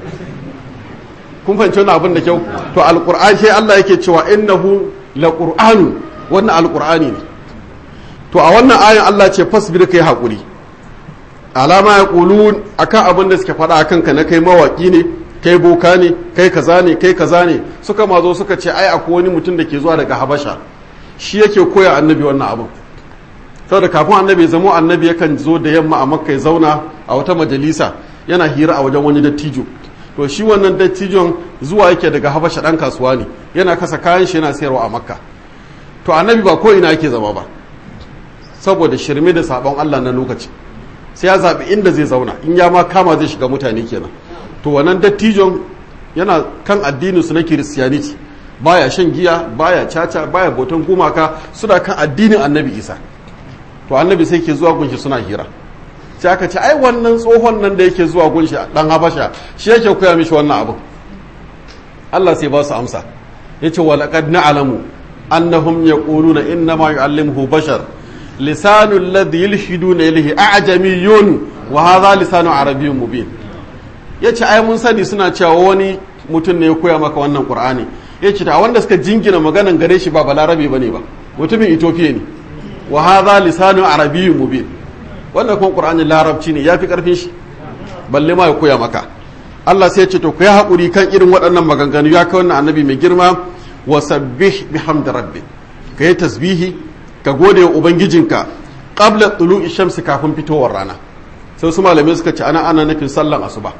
kun fahimci wani abin da kyau to alqur'an sai Allah yake cewa innahu laqur'anu wannan alqur'ani ne to a wannan ayan Allah ce fasbir kai hakuri alama ya qulun akan abin da suke faɗa akan ka na kai mawaki ne kai boka ne kai kaza ne kai kaza ne suka mazo suka ce ai akwai wani mutum da ke zuwa daga habasha shi yake koya annabi wannan abin saboda kafin annabi ya zamo annabi yakan zo da yamma a makka ya zauna a wata majalisa yana hira a wajen wani dattijo to shi wannan dattijon zuwa yake daga habasha dan kasuwa ne yana kasa kayan shi yana sayarwa a makka to annabi ba ko ina yake zama ba saboda shirme da sabon allah na lokaci sai ya zaɓi inda zai zauna in ya ma kama zai shiga mutane kenan to wannan dattijon yana kan addinin su na kiristiyaniti baya shan giya baya caca baya boton gumaka suna kan addinin annabi isa to annabi sai ke zuwa gunshi suna hira sai aka ce ai wannan tsohon nan da yake zuwa gunshi dan habasha shi yake koya mishi wannan abu Allah sai ba su amsa yace wa laqad na'lamu annahum yaquluna inna ma yu'allimuhu bashar lisanu alladhi yulhiduna ilayhi a'jamiyyun wa hadha lisanu arabiyyun mubin yace ai mun sani suna cewa wani mutum ne ya koya maka wannan qur'ani yace ta wanda suka jingina maganan gare shi ba balarabe bane ba mutumin ethiopia ne wa hadha lisanu arabiyyun mubin wannan kuma qur'ani larabci ne yafi karfin shi balle ma ya koya maka Allah sai ya ce to ku yi hakuri kan irin waɗannan maganganu ya kai wannan annabi mai girma wa sabbih bihamdi rabbi ka yi tasbihi ka gode wa ubangijinka qabla tulu'i shamsi kafin fitowar rana sai su malamai suka ce ana ana nufin sallan asuba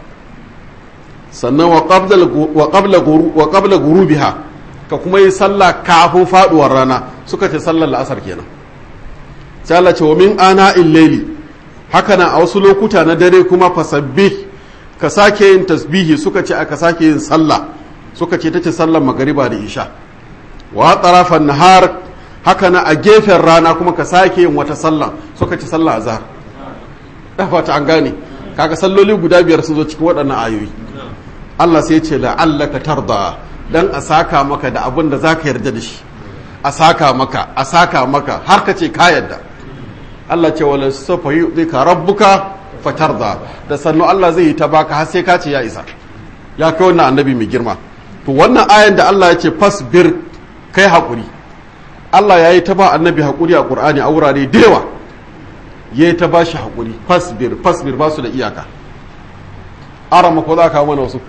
sannan wa qabla wa qabla wa qabla gurubiha ka kuma yi sallah kafin faduwar rana suka ce sallar la'asar kenan sai Allah ce wa min ana illaili haka nan a wasu lokuta na dare kuma fasabbih ka sake yin tasbihi suka ce aka sake yin sallah suka ce ta ce sallar magariba da isha wa tarafan nahar haka na a gefen rana kuma ka sake yin wata sallah suka ce sallah azhar da fata an gane kaga salloli guda biyar sun zo cikin waɗannan ayoyi Allah sai ya ce la'allaka tarda dan a saka maka da abin da zaka yarda da shi a saka maka a saka maka har ka ce ka yarda Allah ce wala safa yu'tika rabbuka fatarda da sannu Allah zai yi ta baka har sai ka ce ya isa ya kai wannan annabi mai girma to wannan ayan da Allah ya ce fasbir kai hakuri Allah ya yi ta ba annabi hakuri a Qur'ani a wurare da yawa ya yi ta ba shi hakuri fasbir fasbir ba su da iyaka arama ko za ka mana wasu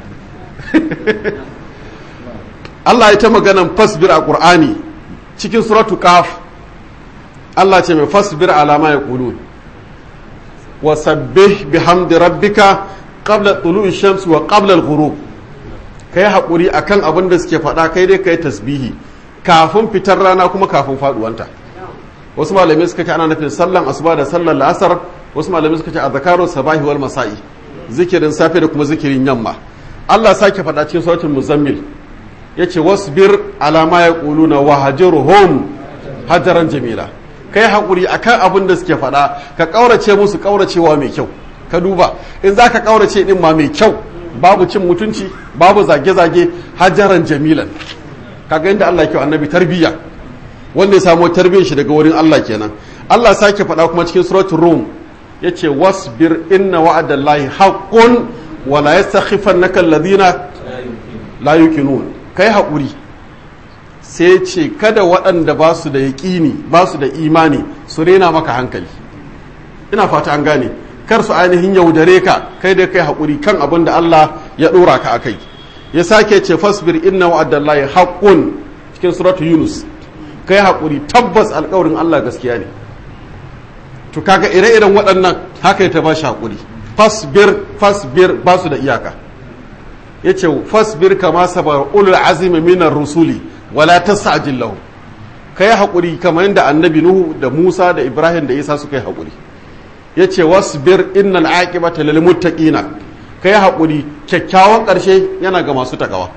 Allah ya ta maganan fasbir a Qur'ani cikin suratu qaf Allah ce mai fasbir alama ya qulun wasabbih bihamdi rabbika qabla tulu'i shams wa qabla al-ghurub kai hakuri akan abin da suke faɗa kai dai kai tasbihi kafin fitar rana kuma kafin faduwanta wasu malamai suka ce ana nufin sallan asuba da sallan la'asar wasu malamai suka ce azkaru sabahi wal masa'i zikirin safe da kuma zikirin yamma Allah sake faɗa cikin suratul muzammil yace wasbir ala ma yaquluna wahjurhum hajaran jamila kai haƙuri akan abin da suke faɗa ka ƙaurace musu ƙauracewa mai kyau ka duba in za ka ƙaurace ɗin ma mai kyau babu cin mutunci babu zage-zage hajaran jamilan kaga inda Allah kyau annabi tarbiyya wanda ya samu tarbiyyar shi daga wurin Allah kenan Allah sake faɗa kuma cikin suratul rum yace wasbir inna wa'adallahi haqqun wa la yastakhifannaka alladhina la yuqinun kai haƙuri sai ce kada waɗanda ba su da yaƙini ba su da imani su rena maka hankali ina fata an gane kar su ainihin yaudare ka kai da kai haƙuri kan abin da Allah ya ɗora ka a kai ya sake ce fasbir inna wa'adallahi haqqun cikin suratu yunus kai haƙuri tabbas alƙawarin Allah gaskiya ne to kaga ire-iren waɗannan haka ya ta ba shi haƙuri fasbir fasbir ba su da iyaka yace fasbir kama sabar ulul azmi minar rusuli wala tasajil lahu kai hakuri kamar yadda annabi nuhu da musa da ibrahim da isa suka yi hakuri yace wasbir innal aqibata lil muttaqina kai hakuri kyakkyawan karshe yana ga masu takawa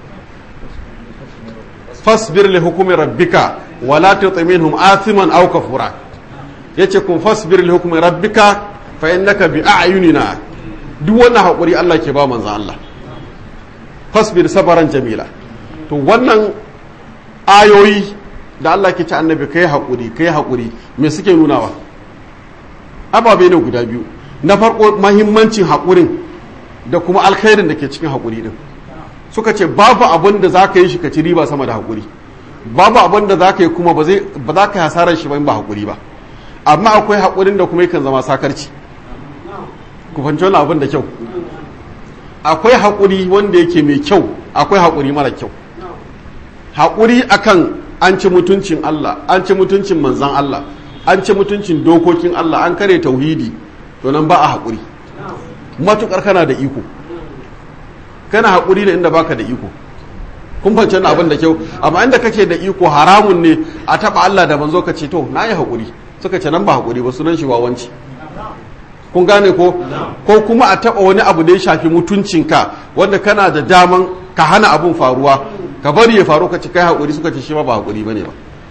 fasbir li hukumi rabbika wala tuti minhum athiman aw kafura yace kun fasbir li hukumi rabbika fa innaka bi a'yunina duk wannan hakuri Allah ke ba manzon Allah fasbir sabaran jamila to wannan ayoyi da Allah ke ci annabi kai haƙuri kai haƙuri me suke nunawa ababe ne guda biyu na farko mahimmancin haƙurin da kuma alkhairin da ke cikin haƙuri din suka ce babu abin da za ka yi shi ka ci riba sama da haƙuri babu abin da za ka yi kuma ba za ka yi hasarar shi ba ba haƙuri ba amma akwai haƙurin da kuma yakan zama sakarci ku fahimci wani abin da kyau akwai haƙuri wanda yake mai kyau akwai haƙuri mara kyau haƙuri akan an ci mutuncin Allah an ci mutuncin manzan Allah an ci mutuncin dokokin Allah an kare tauhidi to nan ba a haƙuri matuƙar kana da iko kana haƙuri ne inda baka da iko kun fahimci na abin da kyau amma inda kake da iko haramun ne a taɓa Allah da manzo ka ce to na yi haƙuri suka ce nan ba haƙuri ba sunan shi wawanci kun gane ko ko kuma a taɓa wani abu da ya shafi mutuncinka wanda kana da daman ka hana abun faruwa ka bari ya faru ka ci kai haƙuri suka ce shi ma ba haƙuri bane ba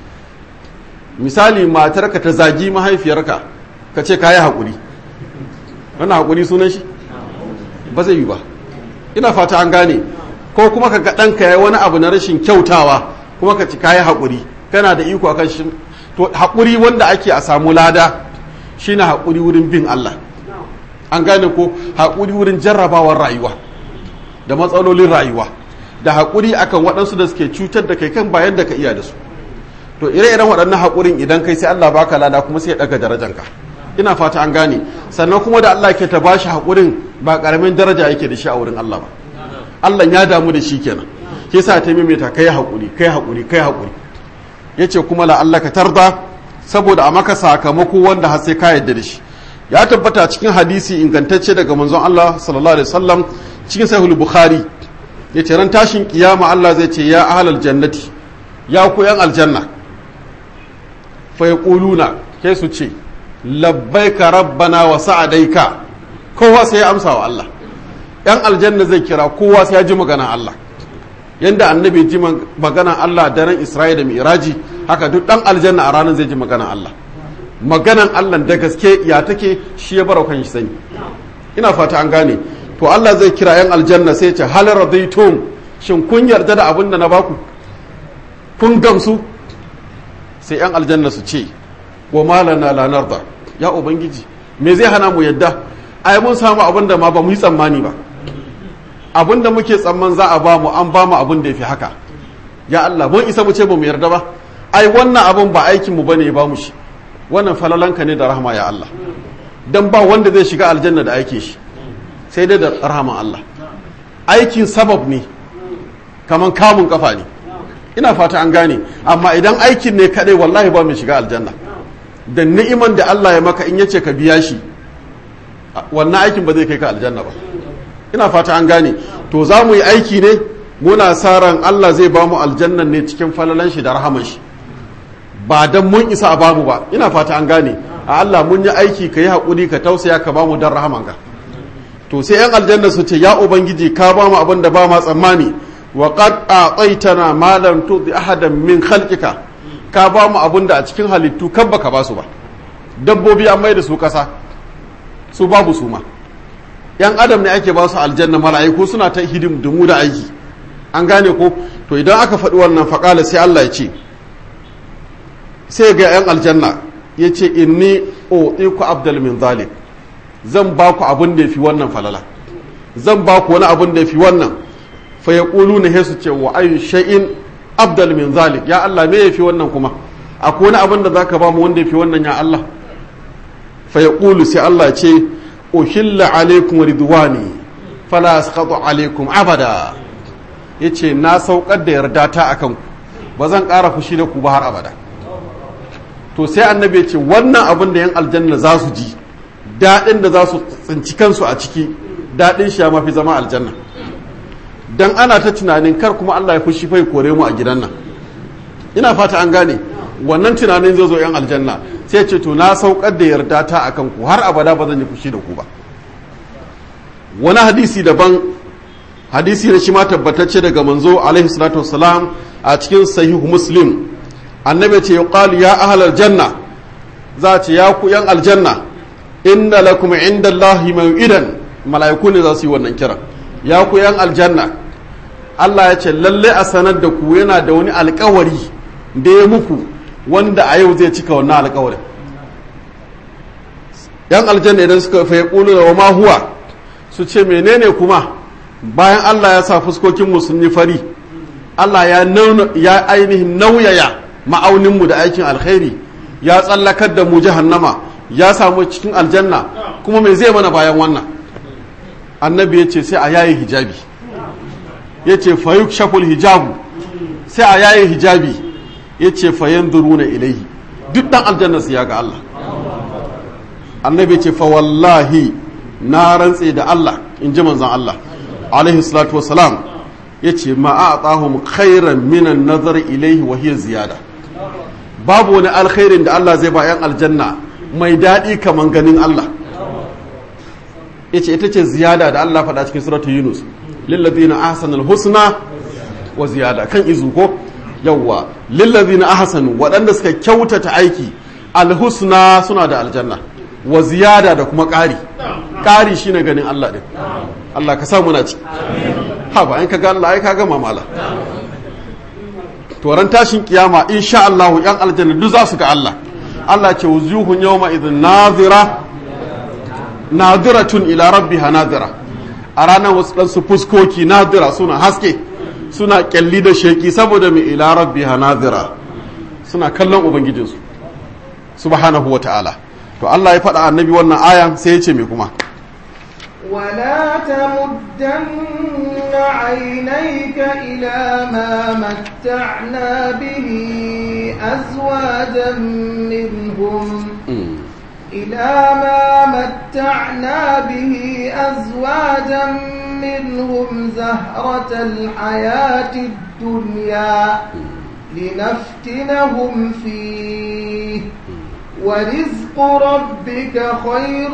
misali matarka ta zagi mahaifiyarka ka ce ka yi haƙuri wannan haƙuri sunan shi ba zai yi ba ina fata an gane ko kuma ka ga ɗanka ya wani abu na rashin kyautawa kuma ka ci ka yi haƙuri kana da iko akan shi to haƙuri wanda ake a samu lada shine haƙuri wurin bin Allah an gane ko haƙuri wurin jarrabawar rayuwa da matsalolin rayuwa da haƙuri akan waɗansu da suke cutar da kai kan bayan da ka iya da su to ire-iren waɗannan haƙurin idan kai sai Allah baka lada kuma sai ya ɗaga darajanka ina fata an gane sannan kuma da Allah ke ta bashi haƙurin ba ƙaramin daraja yake da shi a wurin Allah ba Allah ya damu da shi kenan ke sa ta maimaita kai haƙuri kai haƙuri kai haƙuri yace kuma la Allah ka tarda saboda a maka sakamako wanda har sai ka yarda da shi ya tabbata cikin hadisi ingantacce daga manzon Allah sallallahu alaihi wasallam cikin sahih bukhari yace ran tashin kiyama Allah zai ce ya ahlal jannati ya ku yan aljanna fa yaquluna kai su ce labbaika rabbana wa sa'adaika kowa sai ya amsa wa Allah yan aljanna zai kira kowa sai ya ji maganan Allah yanda annabi ji maganan Allah daren Isra'ila da Mi'raji haka duk dan aljanna a ranar zai ji maganan Allah maganan Allah da gaske ya take shi ya bara kan shi sani ina fata an gane to Allah zai kira yan aljanna sai ce hal radaitum shin kun yarda da abin da na baku kun gamsu sai yan aljanna su ce wa malana la narda ya ubangiji me zai hana mu yadda ai mun samu abin da ma ba mu yi tsammani ba abin da muke tsamman za a ba mu an ba mu abin da ya fi haka ya Allah mun isa mu ce ba mu yarda ba ai wannan abin ba aikin mu bane ya ba mu shi wannan falalanka ne da rahama ya Allah dan ba wanda zai shiga aljanna da aike shi sai dai da rahaman Allah aikin sabab ne kaman kamun kafa ne ina fata an gane amma idan aikin ne kadai wallahi ba mu shiga aljanna da ni'iman da Allah ya maka in yace ka biya shi wannan aikin ba zai kai ka aljanna ba ina fata an gane to za mu yi aiki ne muna sa ran Allah zai ba mu aljannan ne cikin falalan shi da rahaman shi ba dan mun isa a bamu ba ina fata an gane a Allah mun yi aiki ka yi haƙuri ka tausaya ka ba mu dan rahaman ka to sai yan aljanna su ce ya ubangiji ka ba mu abin da ba ma tsammani wa qad a'taytana ma lam tudi ahadan min khalqika ka ba mu abin da a cikin halittu kan baka ba su ba dabbobi an mai da su kasa su babu su ma yan adam ne ake ba su aljanna mala'iku suna ta hidim dumu da aiki an gane ko to idan aka faɗi wannan faƙala sai Allah ya ce sai ga yan aljanna ya ce inni ku abdal min zalik zan ba ku abin da ya fi wannan falala zan ba ku wani abin da ya fi wannan fa ya ƙulu na hesu ce wa ayu shay'in abdal min zalik ya Allah me ya fi wannan kuma akwai wani abin da za ka ba mu wanda ya fi wannan ya Allah fa ya ƙulu sai Allah ce uhilla alaikum ridwani fala asqatu alaikum abada yace na saukar da yarda ta akan ku ba zan ƙara fushi da ku ba har abada to sai annabi ya ce wannan abin da yan aljanna za su ji daɗin da za su tsinci kansu a ciki daɗin shi ya mafi zama aljanna dan ana ta tunanin kar kuma Allah ya fushi fai kore mu a gidan nan ina fata an gane wannan tunanin zai zo yan aljanna sai ce to na saukar da yarda ta akan ku har abada ba zan yi fushi da ku ba wani hadisi daban hadisi na shi ma tabbatacce daga manzo alaihi salatu wassalam a cikin sahihu muslim annabi ce yuqalu ya ahlal janna za ce ya ku yan aljanna inna lakum inda Allahi maw'idan mala'iku ne za su yi wannan kira ya ku yan aljanna Allah ya ce lalle a sanar da ku yana da wani alkawari da ya muku wanda a yau zai cika wannan alkawarin yan aljanna idan suka fa yaqulu wa ma huwa su ce menene kuma bayan Allah ya sa fuskokin mu sun yi fari Allah ya ya ainihin nauyaya ma'aunin mu da aikin alkhairi ya tsallakar da mu jahannama ya samu cikin aljanna kuma me zai mana bayan wannan annabi ya ce sai a yayi hijabi ya ce fayuk shaful hijabu sai a yayi hijabi ya ce fayan duruna ilaihi duk dan aljanna su ya ga Allah annabi ce fa wallahi na rantse da Allah in ji manzon Allah alaihi salatu wasalam ya ce ma a tsahum khairan minan nazar ilaihi wa hiya ziyada babu wani alkhairin da Allah zai ba yan aljanna mai daɗi kaman ganin Allah ya ce ita ce ziyada da Allah faɗa cikin suratu yunus lillazina ahsanul husna wa ziyada kan izu ko yawwa lillazina ahsanu waɗanda suka kyautata aiki alhusna suna da aljanna wa ziyada da kuma ƙari ƙari shine ganin Allah din Allah ka samu na ci ha ba in ka ga Allah ai ka ga mamala to ran tashin kiyama insha Allah yan aljanna duk za su ga Allah Allah ce wujuhun yawma idhin nazira nadiratun ila rabbiha nadira a ranar wasu ɗansu fuskoki nadira suna haske suna kyalli da sheki saboda mai ila rabbiha nadira suna kallon ubangijinsu subhanahu wa ta'ala to Allah ya faɗa annabi wannan ayan sai ya ce mai kuma ولا تمدن عينيك إلى ما متعنا به أزواجا منهم إلى ما متعنا به أزواجا منهم زهرة الحياة الدنيا لنفتنهم فيه ورزق ربك خير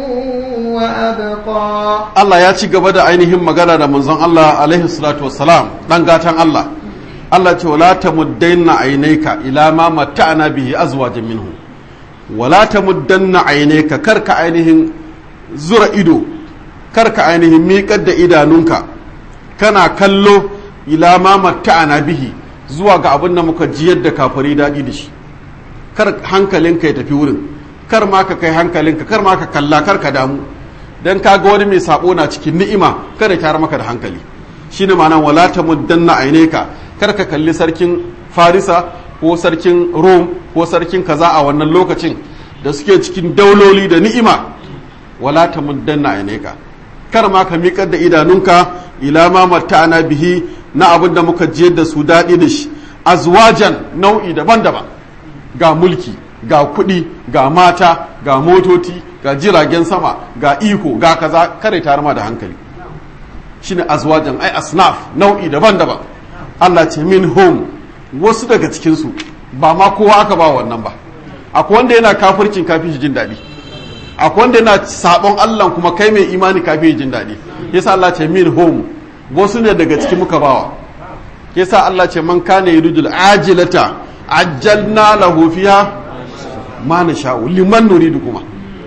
وأبقى Allah ya ci gaba da ainihin magana da manzon Allah alaihi salatu wassalam dan gatan Allah Allah ce wala tamuddanna aynayka ila ma matta'na bihi azwajan minhu wala tamuddanna aynayka karka ainihin zura ido karka ainihin miƙar da idanunka kana kallo ila ma matta'na bihi zuwa ga abin da muka jiyar da kafari daɗi da shi kar hankalinka ya tafi wurin kar ma ka kai hankalinka kar ma ka kalla kar ka damu dan ka ga wani mai sabo na cikin ni'ima kada ya maka da hankali shine ma'anar wala tamuddanna aynayka kar ka kalli sarkin farisa ko sarkin rom ko sarkin kaza a wannan lokacin da suke cikin dauloli da ni'ima wala tamuddanna aynayka kar ma ka miƙar da idanunka ila ma matta'ana bihi na abin da muka jiyar da su daɗi da shi azwajan nau'i daban-daban ga mulki ga kuɗi ga mata ga motoci ga jiragen sama ga iko ga kaza kare tare ma da hankali shine azwajan ai asnaf nau'i daban-daban Allah ce min home wasu daga cikinsu ba ma kowa aka ba wannan ba akwai wanda yana kafircin kafin jin daɗi akwai wanda yana sabon Allah kuma kai mai imani kafin jin daɗi yasa Allah ce min home wasu ne daga cikin muka bawa yasa Allah ce man kana yuridul ajilata ajjalna lahu fiha ma nasha'u liman nuridu kuma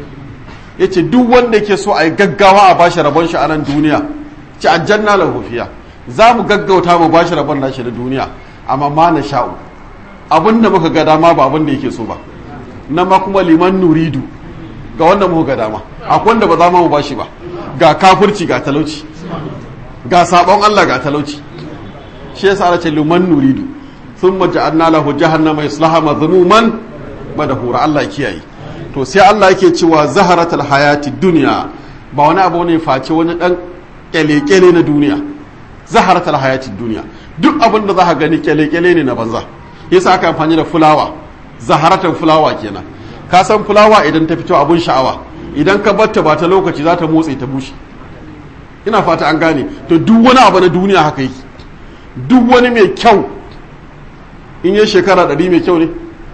yace duk wanda yake so a yi gaggawa a bashi rabon shi a nan duniya ci ajjalna lahu fiha za mu gaggauta mu bashi rabon nashi na duniya amma ma nasha'u abinda muka ga dama ba abinda yake so ba na ma kuma liman nuridu ga wanda muka ga dama akwai wanda ba za mu bashi ba ga kafirci ga talauci ga sabon Allah ga talauci shi yasa Allah ce liman nuridu thumma ja'alna lahu jahannama yaslaha madhmuman madahura Allah kiyaye to sai Allah yake cewa zaharatul hayati dunya ba wani abu ne face wani dan kyale-kyale na duniya zaharatul hayati dunya duk abin da za ka gani kyale-kyale ne na banza yasa aka amfani da fulawa zaharatul fulawa kenan ka san fulawa idan ta fito abun sha'awa idan ka batta ba ta lokaci za ta motsi ta bushe ina fata an gane to duk wani abu na duniya haka yake duk wani mai kyau in yi shekara ɗari mai kyau ne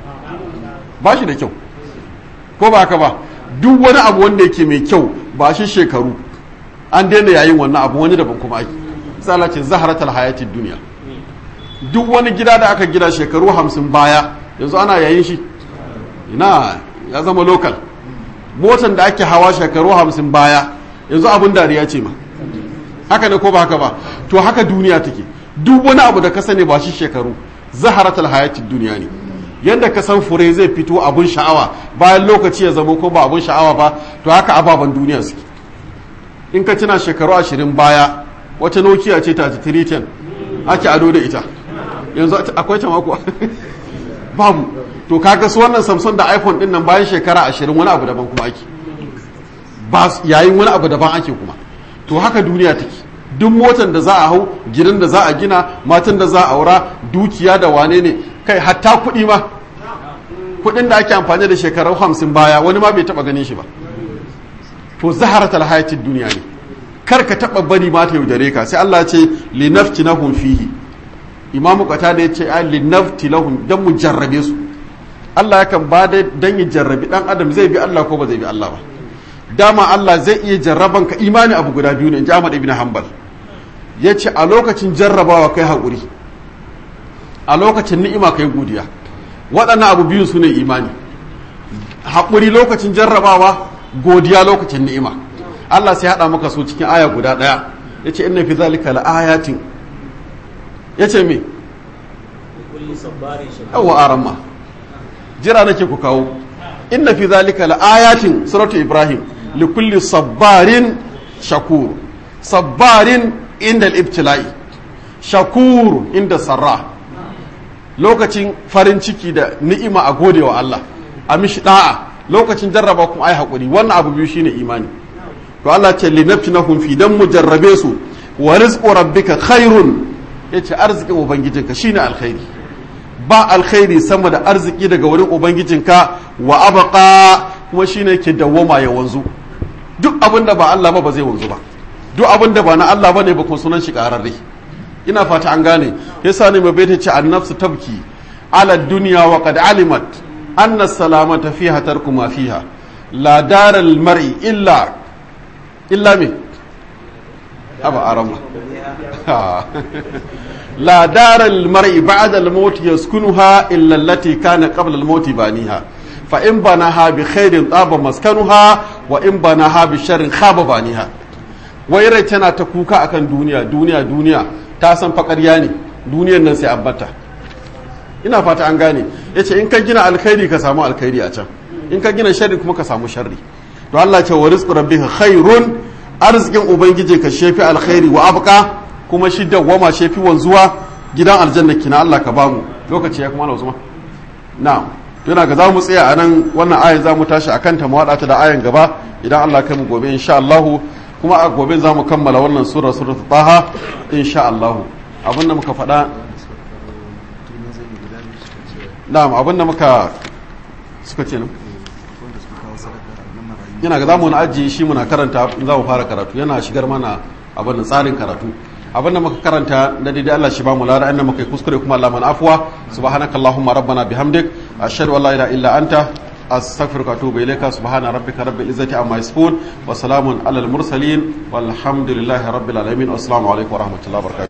ba shi da kyau ko ba haka ba duk wani abu wanda yake mai kyau ba shi shekaru an daina yayin wannan abu wani daban kuma ake misala ce zaharatul hayatid duniya duk wani gida da aka gida shekaru hamsin baya yanzu ana yayin shi ina ya zama lokal motan da ake hawa shekaru hamsin baya yanzu abun dariya ce ma haka ne ko ba haka ba to haka duniya take duk wani abu da ka sani ba shi shekaru zaharatul hayatid duniya ne yadda ka san fure zai fito abun sha'awa bayan lokaci ya zama ko ba abun sha'awa ba to haka ababen duniya suke in ka tuna shekaru ashirin baya wata nokia ce ta 310 ake ado da ita yanzu akwai ta mako babu to kaga su wannan samsung da iphone din nan bayan shekara ashirin wani abu daban kuma ake ba yayin wani abu daban ake kuma to haka duniya take duk motan da za a hau gidan da za a gina matan da za a aura dukiya da wane ne kai hatta kuɗi ma kuɗin da ake amfani da shekaru hamsin baya wani ma bai taɓa ganin shi ba to zaharat alhayatid duniya ne kar ka taɓa bari ma ta yaudare ka sai Allah ce linafti lahum fihi imamu kata da ya ce ai linafti lahum dan mu jarrabe su Allah yakan ba da dan ya jarrabi dan adam zai bi Allah ko ba zai bi Allah ba dama Allah zai iya jarraban ka imani abu guda biyu ne in ji Ahmad ibn Hanbal ya ce a lokacin jarrabawa kai haƙuri a lokacin ni'ima kai godiya waɗannan abu biyu su ne imani haƙuri lokacin jarrabawa godiya lokacin ni'ima Allah sai haɗa maka su cikin aya guda ɗaya ya ce inna fi zalika la'ayatin ya ce me yawa aramma jira nake ku kawo inna fi zalika la'ayatin suratu ibrahim likulli sabbarin shakur sabbarin inda al-ibtila'i shakur inda sarra lokacin farin ciki da ni'ima a gode wa Allah a mishi da'a lokacin jarraba kuma ai hakuri wannan abu biyu shine imani to Allah ce li naftinahum fi dan mujarrabe su wa rizqu rabbika khairun yace arzikin ubangijinka shine alkhairi ba alkhairi sama da arziki daga wurin ubangijinka wa abqa kuma shine ke dawwama ya wanzu duk abin da ba Allah ba ba zai wanzu ba duk abin da ba na Allah bane ba kuma sunan shi kararre ina fata an gane yasa ne mai baita ce annafsu tabki ala dunya wa qad alimat anna salamata fiha tarku ma fiha la daral mar'i illa illa me aba arama la daral mar'i ba'da al-maut yaskunuha illa allati kana qabla al-maut baniha fa in banaha bi khairin taba maskanuha wa in banaha bi sharrin khaba baniha wai rai tana ta kuka akan duniya duniya duniya ta san faƙarya ne duniyar nan sai abbata ina fata an gane yace in ka gina alkhairi ka samu alkhairi a can in ka gina sharri kuma ka samu sharri to Allah ce wa rizqu rabbika khairun arzikin ubangiji ka shefi alkhairi wa abqa kuma shi dawwama shefi wanzuwa gidan aljanna kina Allah ka bamu lokaci ya kuma na Usman na'am to yana ga za mu tsaya a nan wannan ayan za mu tashi akan ta mu ta da ayan gaba idan Allah kai mu gobe insha Allah kuma a gobe za mu kammala wannan sura suratul taha insha Allah abinda muka faɗa na'am abinda muka suka ce nan yana ga zamu na ajiye shi muna karanta za mu fara karatu yana shigar mana abin da tsarin karatu abin da muka karanta na daidai Allah shi ba mu lara inda muka yi kuskure kuma Allah mana afwa subhanakallahumma rabbana bihamdik ashhadu an la ilaha illa anta أستغفرك وأتوب إليك سبحان ربك رب العزة عما يصفون وسلام على المرسلين والحمد لله رب العالمين والسلام عليكم ورحمة الله وبركاته